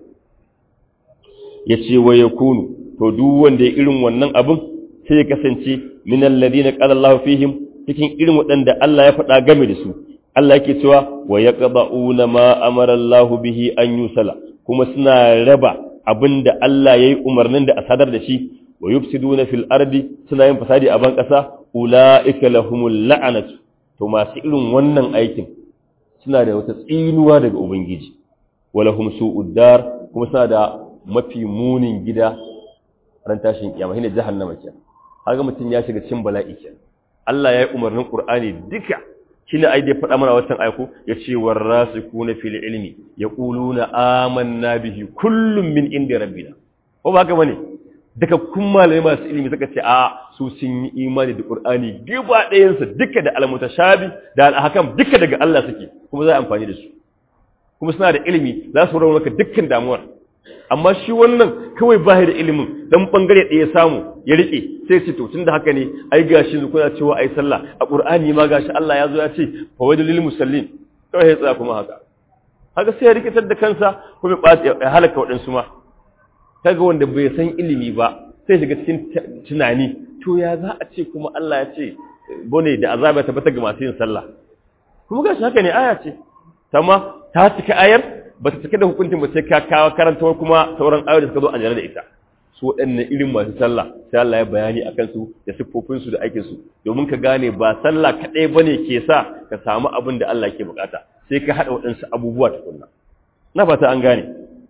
A: yace wa yakunu to duk wanda ya irin wannan abin sai ya kasance min alladhina qala Allahu fihim cikin irin waɗanda Allah ya faɗa game da su Allah yake cewa wa yaqba'una ma amara Allahu bihi an yusala kuma suna raba abinda Allah yayi umarnin da a sadar da shi wa yufsiduna fil ardi suna yin fasadi a ban kasa ulaika lahumul la'anatu to masu irin wannan aikin suna da wata tsinuwa daga ubangiji walahum su'ud dar kuma suna da mafi munin gida ran tashin kiyama shine jahannama kenan kaga mutun ya shiga cikin bala'i kenan Allah ya yi umarnin Qur'ani duka shine ai da faɗa mana wannan ayako yace warasikuna fil ilmi yaquluna amanna bihi kullum min indi rabbina ko ba haka bane daga kun malamai masu ilimi suka ce a su sun yi imani da Qur'ani gaba ɗayansa duka da almutashabi da alhakam duka daga Allah suke kuma za a amfani da su kuma suna da ilimi za su raunaka dukkan damuwar amma shi wannan kawai ba da ilimin dan bangare ɗaya samu ya rike sai ce to tunda haka ne ai gashi zu kuna cewa ai sallah a Qur'ani ma gashi Allah ya zo ya ce fa wajul lil musallin kawai ya tsaya kuma haka haka sai ya rikitar da kansa kuma ya halaka waɗansu ma kaga wanda bai san ilimi ba sai shiga cikin tunani to ya za a ce kuma Allah ya ce bone da azaba ta bata ga masu yin sallah kuma gashi haka ne aya ce tamma ta cika ayar ba ta cika da hukuncin ba sai ka kawo karanta kuma sauran ayoyi da suka zo a jere da ita su waɗannan irin masu sallah sai Allah ya bayani akan su da siffofin su da aikin su domin ka gane ba sallah kadai bane ke sa ka samu abin da Allah ke bukata sai ka hada waɗansu abubuwa tukunna na fata an gane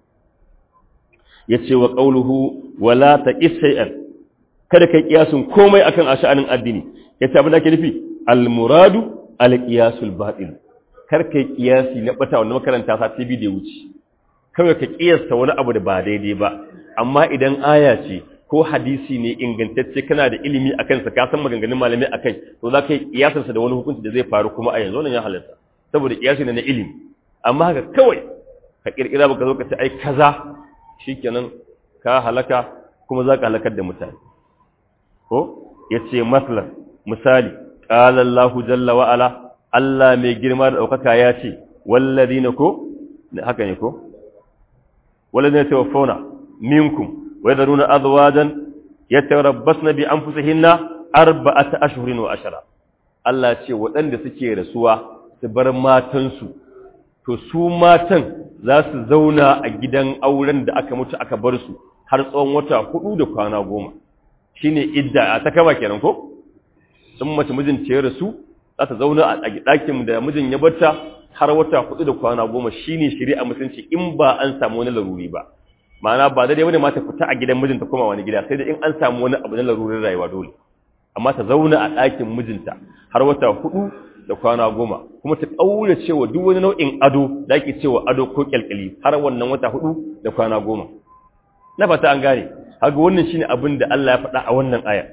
A: yace wa qawluhu wala taqis shay'an kada kai kiyasun komai akan ash'anin addini yace abin da ake nufi al muradu al qiyasul batil kar kai kiyasi na bata wannan makaranta sa TV da wuce kawai ka kiyasta wani abu da ba daidai ba amma idan aya ce ko hadisi ne ingantacce kana da ilimi akan sa ka san maganganun malamai akai to za ka yi kiyasan sa da wani hukunci da zai faru kuma a yanzu wannan ya halatta saboda kiyasi ne na ilimi amma haka kawai ka kirkira baka zo ka ce ai kaza shikenan ka halaka kuma za ka halakar da mutane ko yace maslan misali qala Allahu jalla wa ala Allah mai girma da ɗaukaka ya ce, wallazi na ko, haka ne ko? Wallazi na tawafauna, minkum, wai da nuna azuwajen, ya tarabbas na bi an fusa hinna arba'ata ashirin wa ashara. Allah ce waɗanda suke rasuwa su bar matansu, to su matan za su zauna a gidan auren da aka mutu aka bar su har tsawon wata hudu da kwana goma. Shi ne idda a ta kama kenan ko? Sun mace mijin ce rasu, za ta zauna a ɗakin da mijin ya bata har wata hudu da kwana goma shine shari'a musulunci in ba an samu wani laruri ba ma'ana ba daidai bane ma ta fita a gidan mijinta koma wani gida sai da in an samu wani abu na larurin rayuwa dole amma ta zauna a ɗakin mijinta har wata hudu da kwana goma kuma ta ƙaura cewa duk wani nau'in ado da ake cewa ado ko kyalkyali har wannan wata hudu da kwana goma na fata an gane haka wannan shine abin da Allah ya faɗa a wannan aya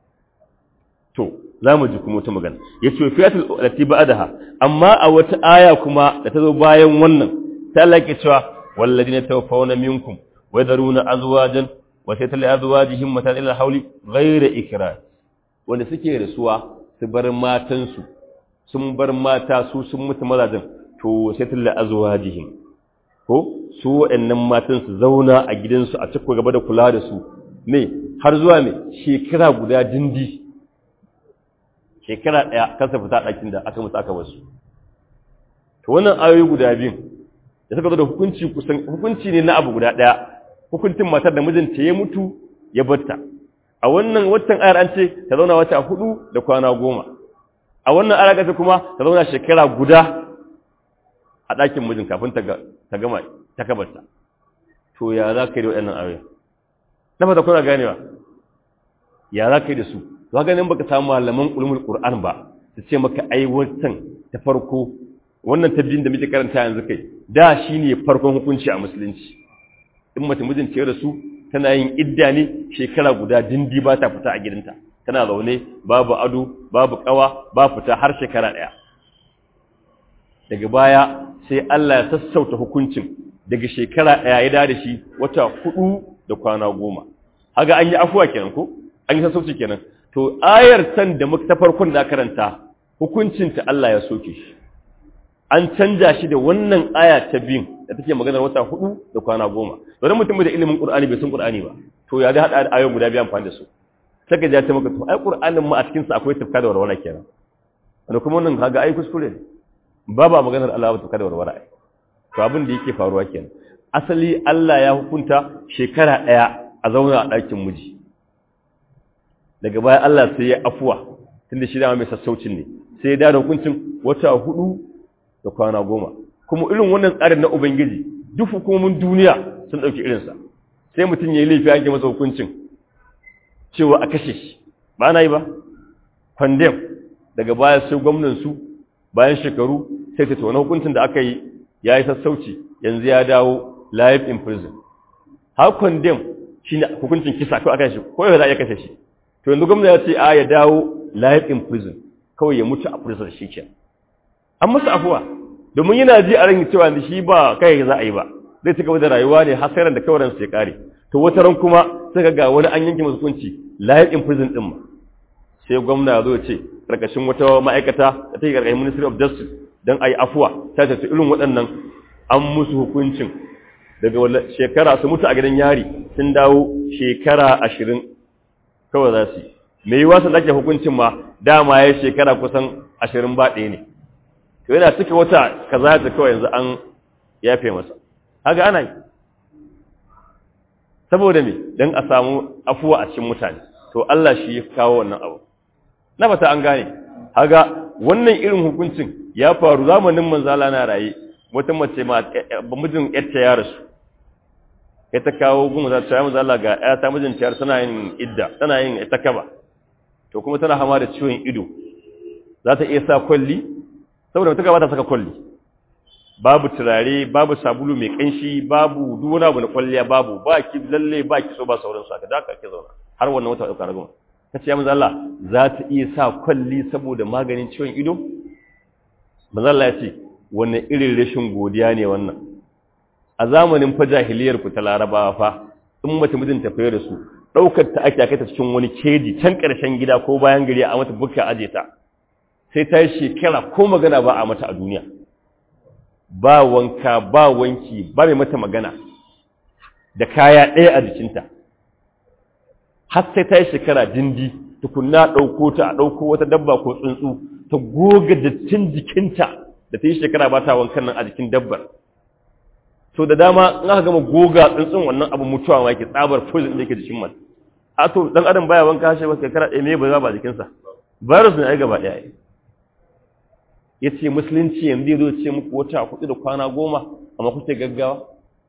A: to za mu ji kuma wata magana ya ce fiyatul lati ba'daha amma a wata aya kuma da ta zo bayan wannan ta Allah ke cewa walladina tawaffawna minkum wa yadharuna azwajan wa saytal azwajihim matan ila hawli ghayra ikrar wanda suke rasuwa su bar matan su sun bar mata su sun mutu mazajin to saytal azwajihim ko su waɗannan matan su zauna a gidansu a cikin gaba da kula da su me har zuwa me shekara guda dindi shekara ɗaya kansa fita ɗakin da aka musu aka wasu to wannan ayoyi guda biyun da suka zo da hukunci kusan hukunci ne na abu guda ɗaya hukuncin matar da mijinta ya mutu ya batta a wannan watan ayar an ce ta zauna wata hudu da kwana goma a wannan ayar gasa kuma ta zauna shekara guda a ɗakin mijin kafin ta gama ta kabarta to ya za ka yi da waɗannan ayoyi na fata kuna ganewa ya za ka yi da su to haka nan baka samu malaman ulumul qur'an ba su ce maka ai wannan ta farko wannan tabbin da muke karanta yanzu kai da shine farkon hukunci a musulunci in mace mijin ce da su tana yin idda ne shekara guda dindi ba ta fita a gidanta tana zaune babu ado babu kawa ba fita har shekara daya daga baya sai Allah ya sassauta hukuncin daga shekara ɗaya ya da shi wata hudu da kwana goma haga an yi afuwa kenan ko an yi sassauci kenan to ayar san da muka ta farkon da karanta hukuncinta Allah ya soke shi an canja shi da wannan aya ta biyun da take maganar wata hudu da kwana goma wani mutum da ilimin qur'ani bai san qur'ani ba to ya da hada ayoyin guda biyu amfani da su saka ja ta maka to ai qur'anin ma a cikin sa akwai tafka da warwara kenan wanda kuma wannan kaga ai kuskure ne babu maganar Allah ba tafka da warwara ai to abin da yake faruwa kenan asali Allah ya hukunta shekara daya a zauna a ɗakin miji daga baya Allah sai ya afuwa tunda shi dama mai sassaucin ne sai ya da hukuncin wata hudu da kwana goma kuma irin wannan tsarin na ubangiji duk hukumomin duniya sun ɗauki irinsa sai mutum ya yi laifi ake masa hukuncin cewa a kashe shi ba na yi ba condemn daga baya sai gwamnansu bayan shekaru sai ta tona hukuncin da aka yi ya yi sassauci yanzu ya dawo life in prison har condemn shi ne hukuncin kisa ko aka shi ko yau za a iya kashe shi to yanzu gwamna ya ce a ya dawo life in prison kawai ya mutu a prison shi ke an masa afuwa domin yana ji a ran cewa shi ba kai za a yi ba zai ci gaba da rayuwa ne har sai da kawai ransa ya kare to wata ran kuma sai ga wani an yanke masa hukunci life in prison din ma sai gwamna ya zo ya ce karkashin wata ma'aikata da take karkashin ministry of justice dan ayi afuwa ta ce irin waɗannan an musu hukuncin daga shekara su mutu a gidan yari sun dawo shekara ashirin kawai za su yi mai yi wasu ɗake hukuncin ma dama ya shekara kusan ashirin ba ɗaya ne to yana cika wata kaza ta kawai yanzu an yafe masa haka ana yi saboda me don a samu afuwa a cikin mutane to Allah shi ya kawo wannan abu na fata an gane haga wannan irin hukuncin ya faru zamanin manzala na raye wata mace ma ba mijin yarta ya rasu ya ta kawo gun za ta yi manzala ga ya ta mijin ciyar tana yin idda tana yin ita kaba to kuma tana hama da ciwon ido za ta iya sa kwalli saboda mutuka ba ta saka kwalli babu turare babu sabulu mai kanshi babu duk wani abu na kwalliya babu ba ki lalle ba ki so ba sauransu haka da aka ke zauna har wannan wata ɗauka ragama ta ce ya manzo Allah za ta iya sa kwalli saboda maganin ciwon ido manzo Allah ya ce wannan irin rashin godiya ne wannan a zamanin fa jahiliyar ku ta larabawa fa in mace mijin ta fayar da su daukar ta ake kai ta cikin wani keji can karshen gida ko bayan gari a mata bukka aje ta sai ta yi shekara ko magana ba a mata a duniya ba wanka ba wanki ba mai mata magana da kaya ɗaya a jikinta har sai ta yi shekara dindi tukunna ɗauko ta a ɗauko wata dabba ko tsuntsu ta goga dattin jikinta da ta yi shekara ba ta wankan nan a jikin dabbar so da dama in aka gama goga tsuntsun wannan abu mutuwa ma yake tsabar poison da yake jikin man a to dan adam baya wanka shi ba shekara ɗaya me ba za ba jikinsa virus ne ai gaba ɗaya ya ce musulunci yanzu ya zo ce muku wata hudu da kwana goma amma kuke gaggawa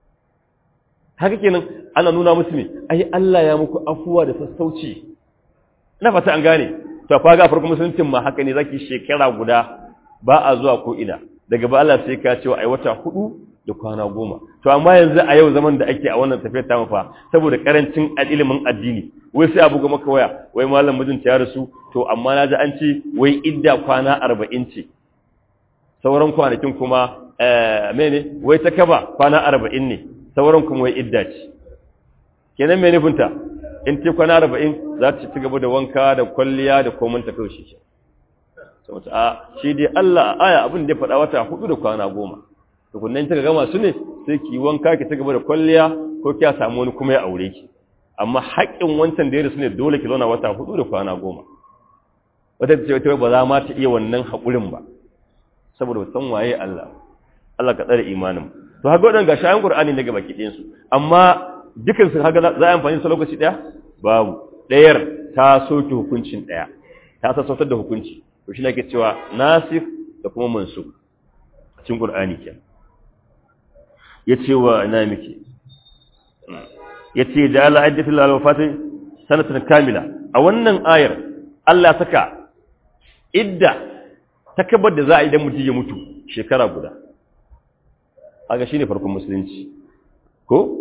A: haka kenan ana nuna musu ne ai Allah ya muku afuwa da sassauci ina fata an gane to fa ga farko musuluncin ma haka ne zaki shekara guda ba a zuwa ko ina daga ba Allah sai ka ce ai wata hudu da kwana goma to amma yanzu a yau zaman da ake a wannan tafiyar ta mafa saboda karancin ilimin addini wai sai abu ga maka waya wai malam mijinta ya rasu to amma na ji an ce wai idda kwana arba'in ce sauran kwanakin kuma mene wai ta kaba kwana arba'in ne sauran kuma wai idda ce kenan mai nufinta in ce kwana arba'in za ta ci gaba da wanka da kwalliya da komai ta kawai shi saboda a shi dai Allah a aya abin da ya faɗa wata hudu da kwana goma tukunnan ta gama su ne sai ki wanka ki ci gaba da kwalliya ko kiya samu wani kuma ya aure ki amma haƙƙin wancan da ya rasu ne dole ki zauna wata hudu da kwana goma wata ce wata ba za ma ta iya wannan haƙurin ba saboda san waye Allah Allah ka tsare imanin to haka wadan gashi ayan Qur'ani ne gaba kidin su amma dukan su haka za a amfani su lokaci daya babu dayar ta soke hukuncin daya ta sassautar da hukunci to shi nake cewa nasikh da kuma mansukh cikin Qur'ani ke yace wa ina miki yace da Allah addatu lil wafati sanatan kamila a wannan ayar Allah saka idda takabar da za a idan mutum ya mutu shekara guda aga shine farkon musulunci ko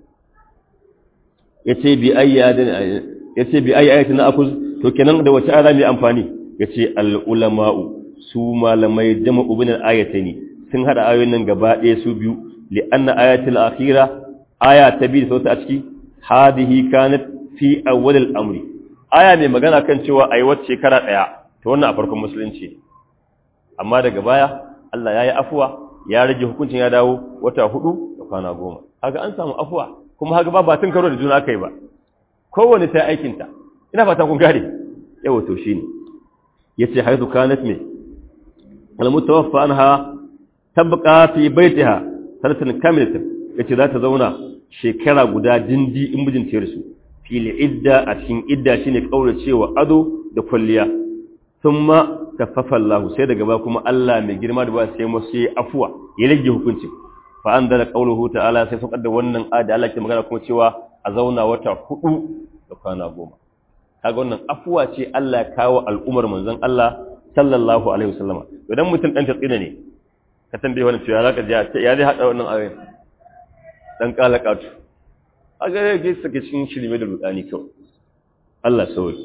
A: yace bi ayyadin yace bi ayyatin akuz to kenan da wace ara mai amfani yace al ulama'u su malamai jama'u bin al-ayatani sun hada ayoyin nan gaba ɗaya su biyu li anna ayatul akhira aya ta biyu sauta a ciki hadihi kanat fi awwal al-amri aya mai magana kan cewa ayi wacce shekara daya to wannan a farkon musulunci amma daga baya Allah ya yi afuwa ya rage hukuncin ya dawo wata hudu da kwana goma haka an samu afuwa kuma haka ba batun karo da juna kai ba kowane ta aikinta ina fata kun gane yawa to shine yace haizu kanat me al mutawaffa anha tabqa fi baitiha sanatan kamilatan yace za ta zauna shekara guda dindi in mijin ta rasu fil idda a cikin idda shine kauracewa ado da kwalliya thumma kaffafa Allah sai daga ba kuma Allah mai girma da ba sai mu sai afuwa ya rage hukuncin fa anzala qawluhu ta'ala sai saukar da wannan ayat Allah ke magana kuma cewa a zauna wata hudu da kwana goma kaga wannan afuwa ce Allah ya kawo al'umar manzon Allah sallallahu alaihi wasallama idan mutum dan tatsina ne ka tambaye wannan cewa zaka ji ya zai hada wannan ayoyin dan kalakatu aga yake sake cikin shirme da rudani kawai Allah sauki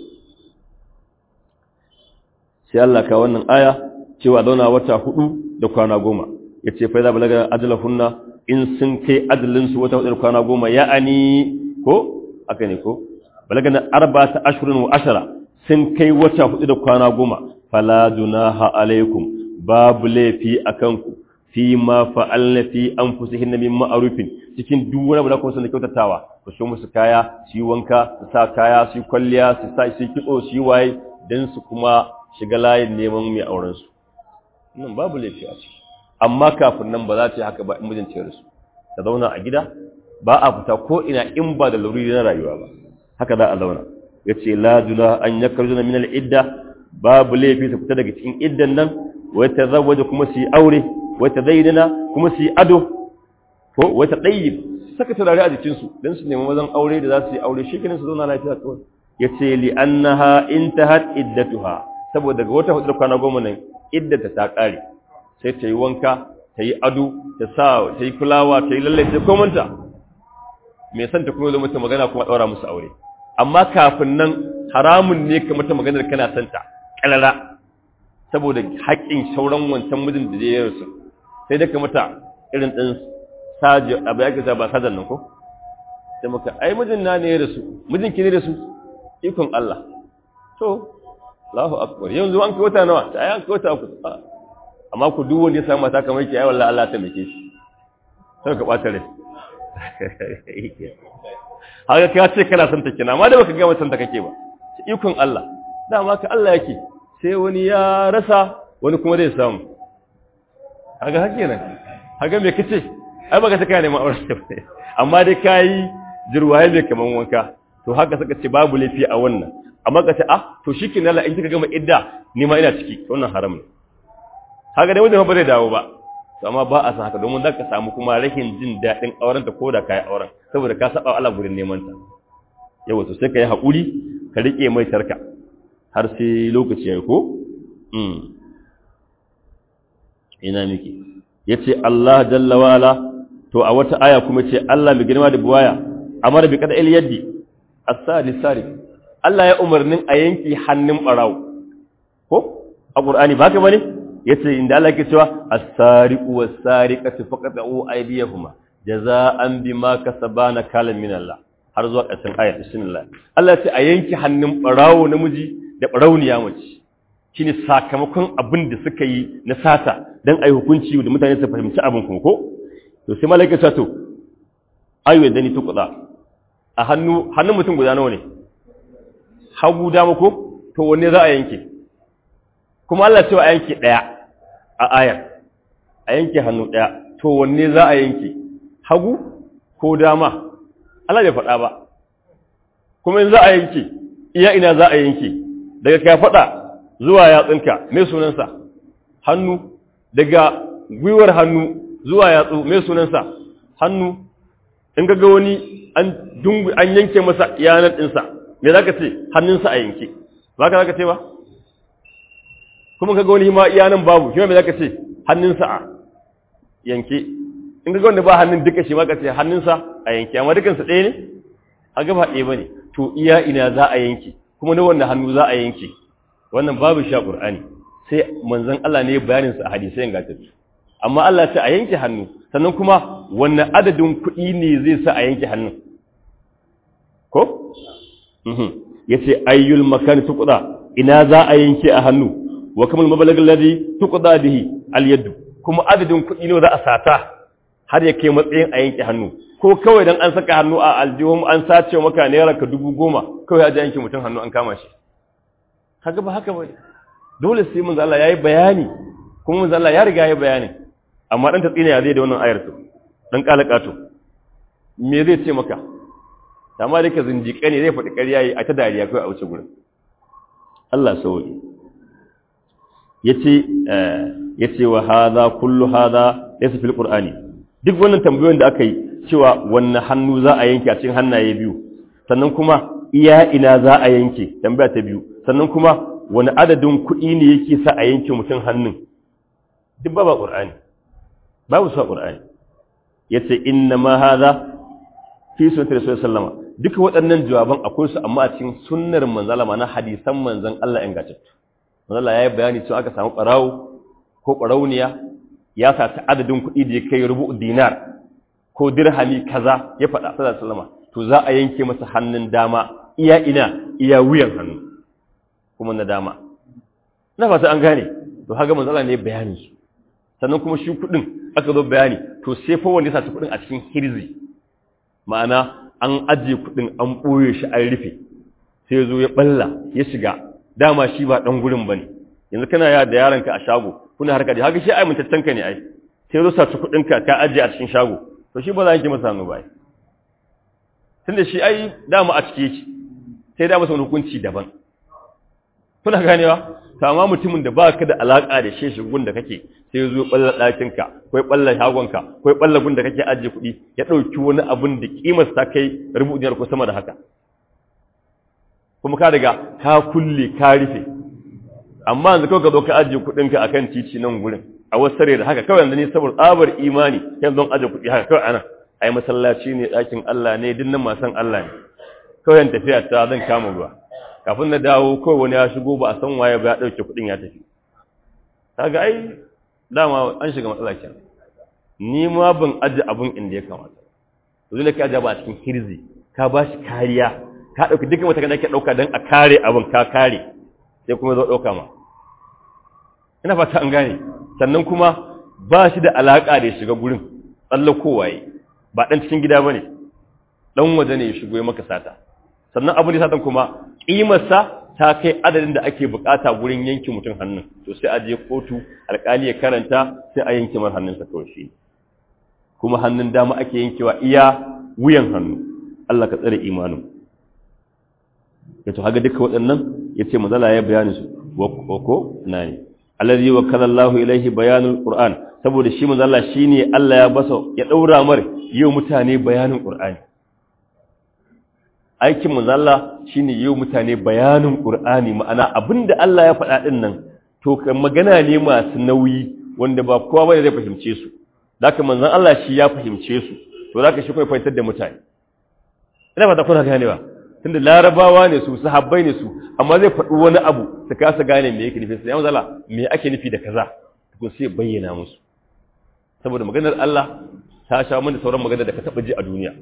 A: sai Allah ka wannan aya cewa zauna wata hudu da kwana goma yace fa idza balaga ajalahunna in sun kai adalin su wata hudu da kwana goma ya'ani ko aka ne ko balaga na arba'ata ashhurin wa ashara sun kai wata hudu da kwana goma fala junaha alaikum babu laifi akan ku fi ma fa'alna fi anfusihinna min ma'rufin cikin duk wani abu da kuma sun kyautatawa ku so musu kaya su yi wanka su sa kaya su yi kwalliya su sa su kitso su yi waye dan su kuma shiga layin neman mai auren su nan babu laifi a ciki amma kafin nan ba za ta yi haka ba in mijin ce su ta zauna a gida ba a fita ko ina in ba da lauri na rayuwa ba haka za a zauna yace la juna an yakrujuna min al-idda babu laifi su fita daga cikin iddan nan wai tazawwaja kuma su yi aure wai tazayyana kuma su yi ado ko wai tadayyib saka turare a jikin su dan su nemi mazan aure da za su yi aure shi kenan su zauna lafiya kawai yace li annaha intahat iddatuha saboda daga wata hudu kwana goma nan iddata ta kare sai ta yi wanka ta yi ado ta sa ta yi fulawa ta yi lalle ta komanta me san ta kuma zo mata magana kuma daura musu aure amma kafin nan haramun ne ka mata maganar kana santa kalala saboda haƙƙin sauran wancan mijin da ya rasu sai da ka mata irin ɗin saji abu ya kasa ba sajan nan ko sai maka ai mijin na ne ya rasu mijin ki ne da su ikon Allah to Allahu akbar yanzu an kai wata nawa ta ai an kai wata uku amma ku duk wanda ya samu mata kamar ki ai wallahi Allah ta meke shi sai ka bata rai haka ka ce kana son ta kina amma da baka ga mutan ta kake ba ikon Allah dama ka Allah yake sai wani ya rasa wani kuma zai samu haka hake nan haka me kace ai baka ta kai neman aure amma dai kai jirwaye mai kaman wanka to haka suka ce babu lafi a wannan amma ka ce ah to shikin Allah in kika gama idda ni ma ina ciki wannan haram ne haka dai wanda ba zai dawo ba to amma ba a san haka domin zaka samu kuma rashin jin daɗin auren ta ko da kai auren saboda ka saba Allah gurin neman ta yawa to sai ka yi haƙuri ka rike mai tarka har sai lokaci ya ko mm ina miki yace Allah jalla wala to a wata aya kuma ce Allah mai girma da buwaya amara bi kada yaddi as-sadi sari Allah ya umarnin a yanki hannun barawo ko a Qur'ani ba ka bane yace inda Allah yake cewa as-sariqu was-sariqatu faqatu aydiyahuma jaza'an bima kasabana kalam min Allah har zuwa ƙarshen ayat bismillah Allah ya ce a yanki hannun barawo namiji da barauniya mace shine sakamakon abin da suka yi na sata dan ai hukunci da mutane su fahimci abin kuma ko to sai malaika ta to ayo da ni tukuda a hannu hannun mutum guda nawa ne hagu dama ko to wanne za a yanke kuma Allah ce a yanke daya a ayar a yanke hannu daya to wanne za a yanke hagu ko dama Allah bai faɗa ba kuma in za a yanke iya ina za a yanke daga ka faɗa zuwa yatsunka mai sunansa hannu daga gwiwar hannu zuwa yatsu mai sunansa hannu in ga wani an dungu an yanke masa yanar ɗinsa me za ka ce hannunsa a yanke ba ka za ka ce ba kuma ka ga wani ma iyanan babu shi ma me za ka ce hannunsa a yanke in ga wanda ba hannun duka shi ma ka ce hannunsa a yanke amma dukansa ɗaya ne a gaba ɗaya ba ne to iya ina za a yanke kuma na wanda hannu za a yanke wannan babu sha ƙur'ani sai manzon Allah ne bayanin sa a hadisai ingantattu amma Allah ce a yanke hannu sannan kuma wannan adadin kuɗi ne zai sa a yanke hannun ko yace ayyul makan tuqda ina za a yanke a hannu wa kamal mabalag alladhi tuqda bihi al yad kuma adadin kuɗi ne za a sata har ya kai matsayin a yanke hannu ko kawai dan an saka hannu a aljihun an sace maka naira ka dubu goma kawai a yanke mutum hannu an kama shi haka ba haka ba dole sai manzo Allah yayi bayani kuma manzo Allah ya riga yayi bayani amma dan tatsina ya zai da wannan ayar to dan kalakato me zai ce maka amma da ka zinjike ne zai faɗi ƙarya yi a ta dariya kawai a wuce gurin Allah sauri yace yace wa hadha kullu hadha laysa fil qur'ani duk wannan tambayoyin da aka yi cewa wannan hannu za a yanke a cikin hannaye biyu sannan kuma iya ina za a yanke tambaya ta biyu sannan kuma wani adadin kuɗi ne yake sa a yanke mutum hannun duk ba ba qur'ani babu sa qur'ani yace inna ma hadha fi sunnati rasulullahi sallama duka waɗannan jawaban akwai su amma a cikin sunnar manzala na hadisan manzon Allah ingantattu manzala yayi bayani cewa aka samu qarawo ko qarauniya ya sa ta adadin kuɗi da ya kai rubu dinar ko dirhami kaza ya faɗa sallallahu alaihi wasallama to za a yanke masa hannun dama iya ina iya wuyan hannu kuma na dama na fata an gane to haka manzala ne bayanin su sannan kuma shi kuɗin aka zo bayani to sai fa wanda ya sa kuɗin a cikin hirzi ma'ana an ajiye kuɗin an ɓoye shi an rufe sai ya zo ya ɓalla ya shiga dama shi ba ɗan gurin ba ne yanzu kana ya da yaronka a shago kuna harka da haka shi ai mintaccen ka ne ai sai ya zo saci kuɗinka ka ajiye a cikin shago to shi ba za ki masa hannu ba tunda shi ai dama a cike yake sai da masa wani hukunci daban kuna ganewa to amma mutumin da ba ka da alaka da shi shigun da kake sai ya zo balla ɗakinka ko ya balla shagonka ko ya balla gun da kake ajiye kuɗi ya ɗauki wani abin da kimar ta kai rubutiyar ko sama da haka kuma ka daga ka kulle ka rufe amma yanzu kawai ka zo ka ajiye kuɗinka akan titi nan gurin a wasu sare da haka kawai yanzu ni saboda tsabar imani yanzu don ajiye kuɗi haka kawai anan ai masallaci ne ɗakin Allah ne dinnan masan Allah ne kawai tafiya ta zan kama ruwa kafin na dawo kawai wani ya shigo ba a san waye ba ya ɗauke kuɗin ya tafi kaga ai dama an shiga matsala kenan ni ma ban aje abun inda ya kamata to dole ka aje ba a cikin hirzi ka ba shi kariya ka ɗauki dukkan wata kana ke ɗauka don a kare abin ka kare sai kuma zo ɗauka ma ina fata an gane sannan kuma ba shi da alaƙa da ya shiga gurin tsallakowa yi ba ɗan cikin gida ba ne ɗan waje ne ya shigo ya maka sata sannan abin da satan kuma ƙimarsa ta kai adadin da ake bukata gurin yanke mutum hannun to sai a je kotu alƙali ya karanta sai a yanke mar hannunsa kawai shi kuma hannun dama ake yankewa iya wuyan hannu Allah ka tsare imanin ya to haga duka waɗannan ya ce mazala ya bayani su wa ko na ne allazi wa kallallahu ilaihi bayanul qur'an saboda shi mazala shine Allah ya basa ya daura mar yau mutane bayanin qur'ani aikin manzalla shine yau mutane bayanin qur'ani ma'ana abinda Allah ya faɗa din nan to kan magana ne masu nauyi wanda ba kowa bane zai fahimce su zaka manzon Allah shi ya fahimce su to zaka shi kai fahimtar da mutane ina ba ta kuna gane ba tunda larabawa ne su sahabbai ne su amma zai faɗi wani abu su kasa gane me yake nufi sai ya manzala me ake nufi da kaza to sai bayyana musu saboda maganar Allah ta sha mana sauran maganar da ka taba ji a duniya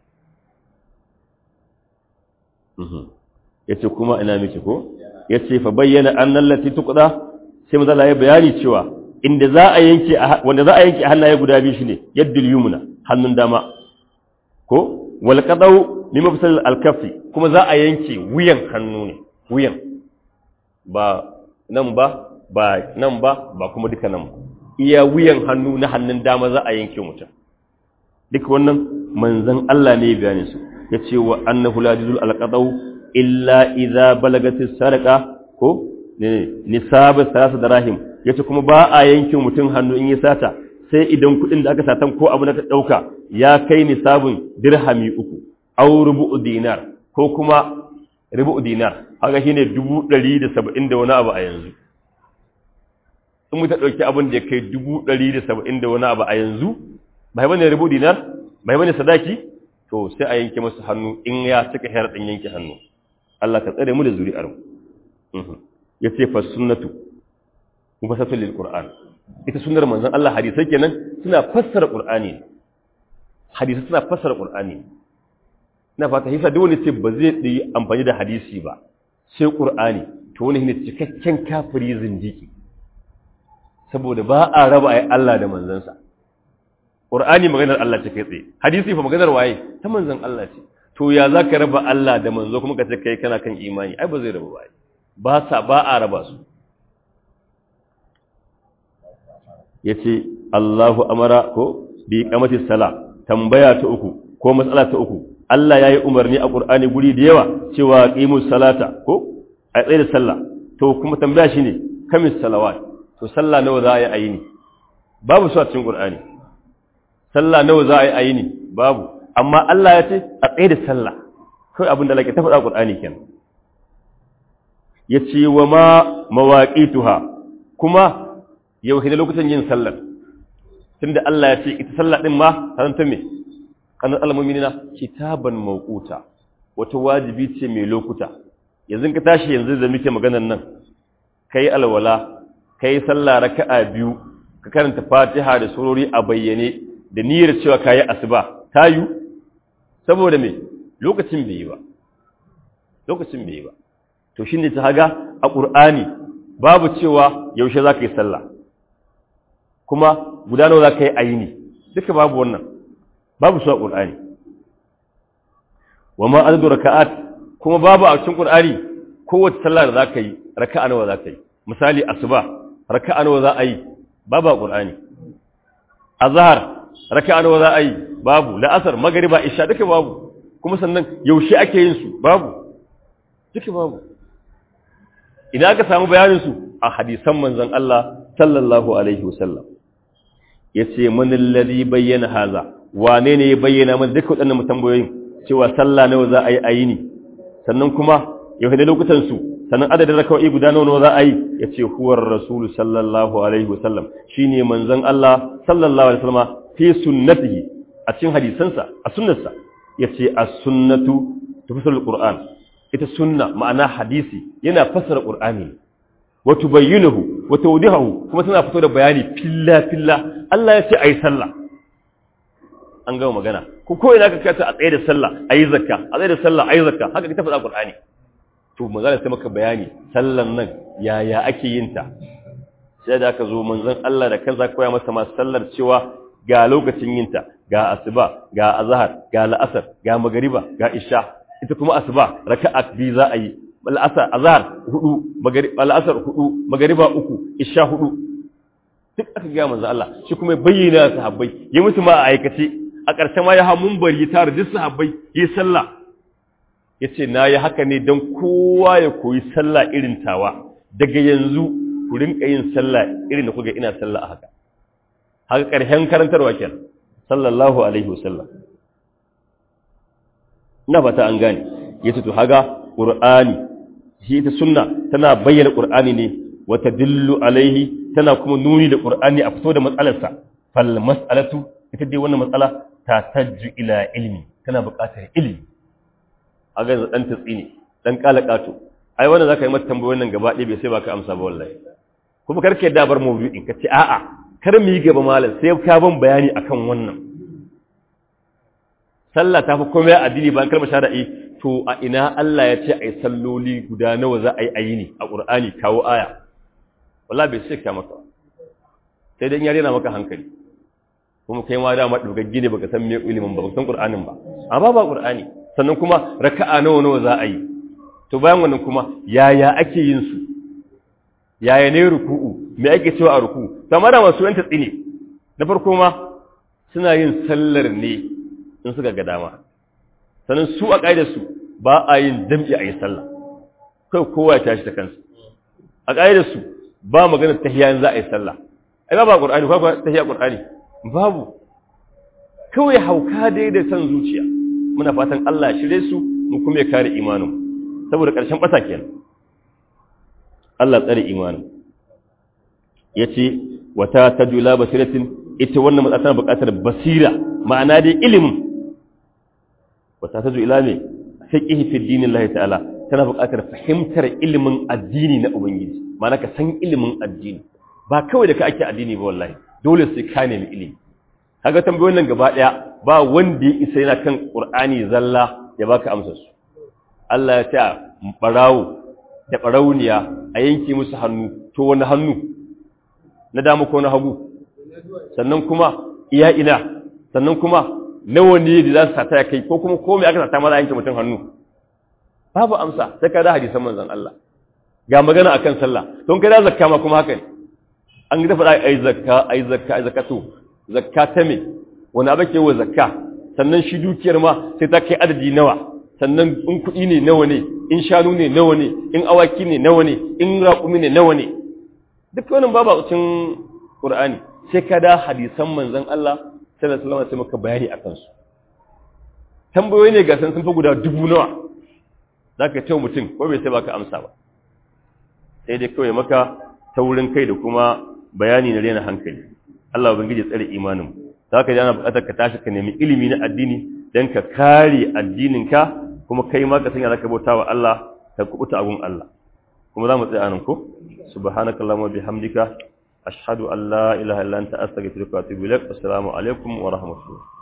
A: yace kuma ina miki ko yace fa bayyana annal lati tuqda sai manzo ya bayani cewa inda za a yanke wanda za a yanke hannaye guda biyu shine yaddul yumna hannun dama ko wal qadaw mimma bisal al kaffi kuma za a yanke wuyan hannu ne wuyan ba nan ba ba nan ba ba kuma duka nan ba iya wuyan hannu na hannun dama za a yanke mutum duk wannan manzon Allah ne bayanin su yace wa annahu la yuzul al qadaw illa idza balagatis sarqa ko ne nisab salasa darahim yace kuma ba a yanke mutum hannu in ya sata sai idan kudin da aka satan ko abu na ka dauka ya kai nisabun dirhami uku aw rubu'u dinar ko kuma rubu'u dinar haka shine 170 da wani abu a yanzu in muta dauki abin da ya kai 170 da wani abu a yanzu bai bane rubu'u dinar bai bane sadaki to sai a yanke masa hannu in ya cika hayar din yanke hannu Allah ka tsare mu da zuri'ar mu yace fa sunnatu mufassatun lil qur'an ita sunnar manzon Allah hadisai kenan suna fassara qur'ani hadisai suna fassara qur'ani ina fata hisa duk wani ce ba zai yi amfani da hadisi ba sai qur'ani to wani ne cikakken kafiri zindiki saboda ba a raba ai Allah da manzansa qur'ani maganar Allah ce kai tsaye hadisi fa maganar waye ta manzon Allah ce to ya zaka raba Allah da manzo kuma ka ce kai kana kan imani ai ba zai raba ba ba sa ba a raba su yace Allahu amara ko bi qamati sala tambaya ta uku ko matsala ta uku Allah yayi umarni a Qur'ani guri da yawa cewa qimus salata ko a tsaye da sallah to kuma tambaya shine kamis salawat to sallah nawa za a yi ayini babu su a cikin Qur'ani sallah nawa za a yi ayini babu amma Allah ya ce a tsaye da sallah kai abin da lake ta faɗa Qur'ani kenan yace wa ma mawaqituha kuma yau ne lokutan yin sallar tunda Allah ya ce ita sallah din ma karanta me kanan almu'minina kitaban mawquta wata wajibi ce mai lokuta yanzu ka tashi yanzu da muke maganar nan kai alwala kai sallah raka'a biyu ka karanta Fatiha da surori a bayyane da niyyar cewa kayi asuba tayu saboda me lokacin bai yi ba lokacin bai yi ba to shine ta haga a Qur'ani babu cewa yaushe zaka yi sallah kuma guda nawa zaka yi ayini duka babu wannan babu su a Qur'ani wama adadu raka'at kuma babu a cikin Qur'ani kowace sallah da zaka yi raka'a nawa zaka yi misali asuba raka'a nawa za a yi babu a Qur'ani azhar raka'a nawa za a yi babu la'asar magriba isha duka babu kuma sannan yaushe ake yin su babu duka babu idan aka samu bayanin su a hadisan manzon Allah sallallahu alaihi wasallam yace man alladhi bayyana haza wane ne ya bayyana mana duka waɗannan tambayoyin cewa sallah nawa za a yi ayini sannan kuma yau da lokutan su sannan adadin raka'o'i guda nawa za a yi yace huwar rasul sallallahu alaihi wasallam shine manzon Allah sallallahu alaihi wasallam fi sunnatihi a cikin hadisansa a sunnarsa yace as-sunnatu tafsirul qur'an ita sunna ma'ana hadisi yana fassara qur'ani wa tubayyinuhu wa tawdihuhu kuma tana fito da bayani filla filla Allah ya ce ayi sallah an gama magana ko ko ina ka kata a tsaye da sallah ayi zakka a tsaye da sallah ayi zakka haka ita faɗa qur'ani to magana sai maka bayani sallan nan yaya ake yin ta sai da aka zo manzon Allah da kansa koya masa ma sallar cewa ga lokacin yin ta ga asuba ga azhar ga la'asar ga magariba ga isha ita kuma asuba raka'a biyu za a yi al'asar azhar hudu magariba al'asar hudu magariba uku isha hudu duk aka ga manzo Allah shi kuma bayyana sahabbai ya musu ma a aikace a ƙarshen ma ya ha munbari tare duk sahabbai yi sallah yace na yi haka ne dan kowa ya koyi sallah irin tawa daga yanzu ku rinka yin sallah irin da kuga ina sallah a haka haka ƙarshen karantarwa kenan sallallahu alaihi wasallam ina fata an gane yace to haga qur'ani shi ita sunna tana bayyana qur'ani ne wa tadillu alaihi tana kuma nuni da qur'ani a fito da matsalarsa fal mas'alatu ita dai wannan matsala ta tajju ila ilmi tana buƙatar ilimi haga yanzu dan tatsi ne dan kalakato ai wannan zaka yi mata tambayoyin nan gaba ɗaya bai sai baka amsa ba wallahi kuma karka yadda bar mawdu'in ka ce a'a kar mu yi gaba malam sai ka ban bayani akan wannan sallah ta fi komai addini bayan kalmar shari'i to a ina Allah ya ce ai salloli guda nawa za a yi ayi ne a Qur'ani kawo aya wallahi bai sai ka maka sai dan yare na maka hankali kuma kai ma da ma dogaggi ne baka san me ilimin ba baka san Qur'anin ba amma ba Qur'ani sannan kuma raka'a nawa nawa za a yi to bayan wannan kuma yaya ake yin su yaya ne ruku'u me ake cewa a ruku'u kamar da masu yanta tsine na farko ma suna yin sallar ne in suka ga dama sannan su a ƙa'idarsu ba a yin jam'i a yi sallah kai kowa ya tashi ta kansu a ƙa'idarsu ba magana tahiya za a yi sallah ai ba ba ƙur'ani ko ba tahiya ƙur'ani babu kawai hauka dai da san zuciya muna fatan Allah ya shirye su mu kuma ya kare imanin saboda ƙarshen ɓata kenan Allah tsare imanin yace wata tajula basiratin ita wannan matsala tana buƙatar basira ma'ana dai ilimin wata ta zo ila ne fiqh fi dinillahi ta'ala tana buƙatar fahimtar ilimin addini na ubangiji ma'ana ka san ilimin addini ba kawai da ka ake addini ba wallahi dole sai ka nemi ilimi kaga tambayoyin nan gaba daya ba wanda ya isa yana kan qur'ani zalla ya baka amsar su Allah ya ta barawo da barauniya a yanke musu hannu to wani hannu na dama ko na hagu sannan kuma iya ina sannan kuma nawa ne da za su sata ya kai ko kuma komai aka sata mara yanke mutum hannu babu amsa sai ka da hadisan manzon Allah ga magana akan sallah don kai da zakka ma kuma haka ne an ga faɗa ai zakka ai zakka ai zakatu zakka ta me wani abu ke wa zakka sannan shi dukiyar ma sai ta kai adadi nawa sannan in kuɗi ne nawa ne in shanu ne nawa ne in awaki ne nawa ne in raƙumi ne nawa ne duk wannan babu a cikin Qur'ani sai ka da hadisan manzon Allah sallallahu alaihi wasallam sai maka bayani akan su tambayoyi ne ga san sun fi guda dubu nawa zaka tawo mutum ko bai sai baka amsa ba sai dai kawai maka taurin kai da kuma bayani na rena hankali Allah ubangiji tsare imanin zaka ji ana buƙatar ka tashi ka nemi ilimi na addini dan ka kare addininka kuma kai ma ka sanya zaka bauta wa Allah ka kubuta abun Allah kuma za mu tsaya anan ko subhanakallahumma bihamdika ashhadu an la ilaha illa anta astaghfiruka wa atubu ilaik assalamu alaikum wa rahmatullah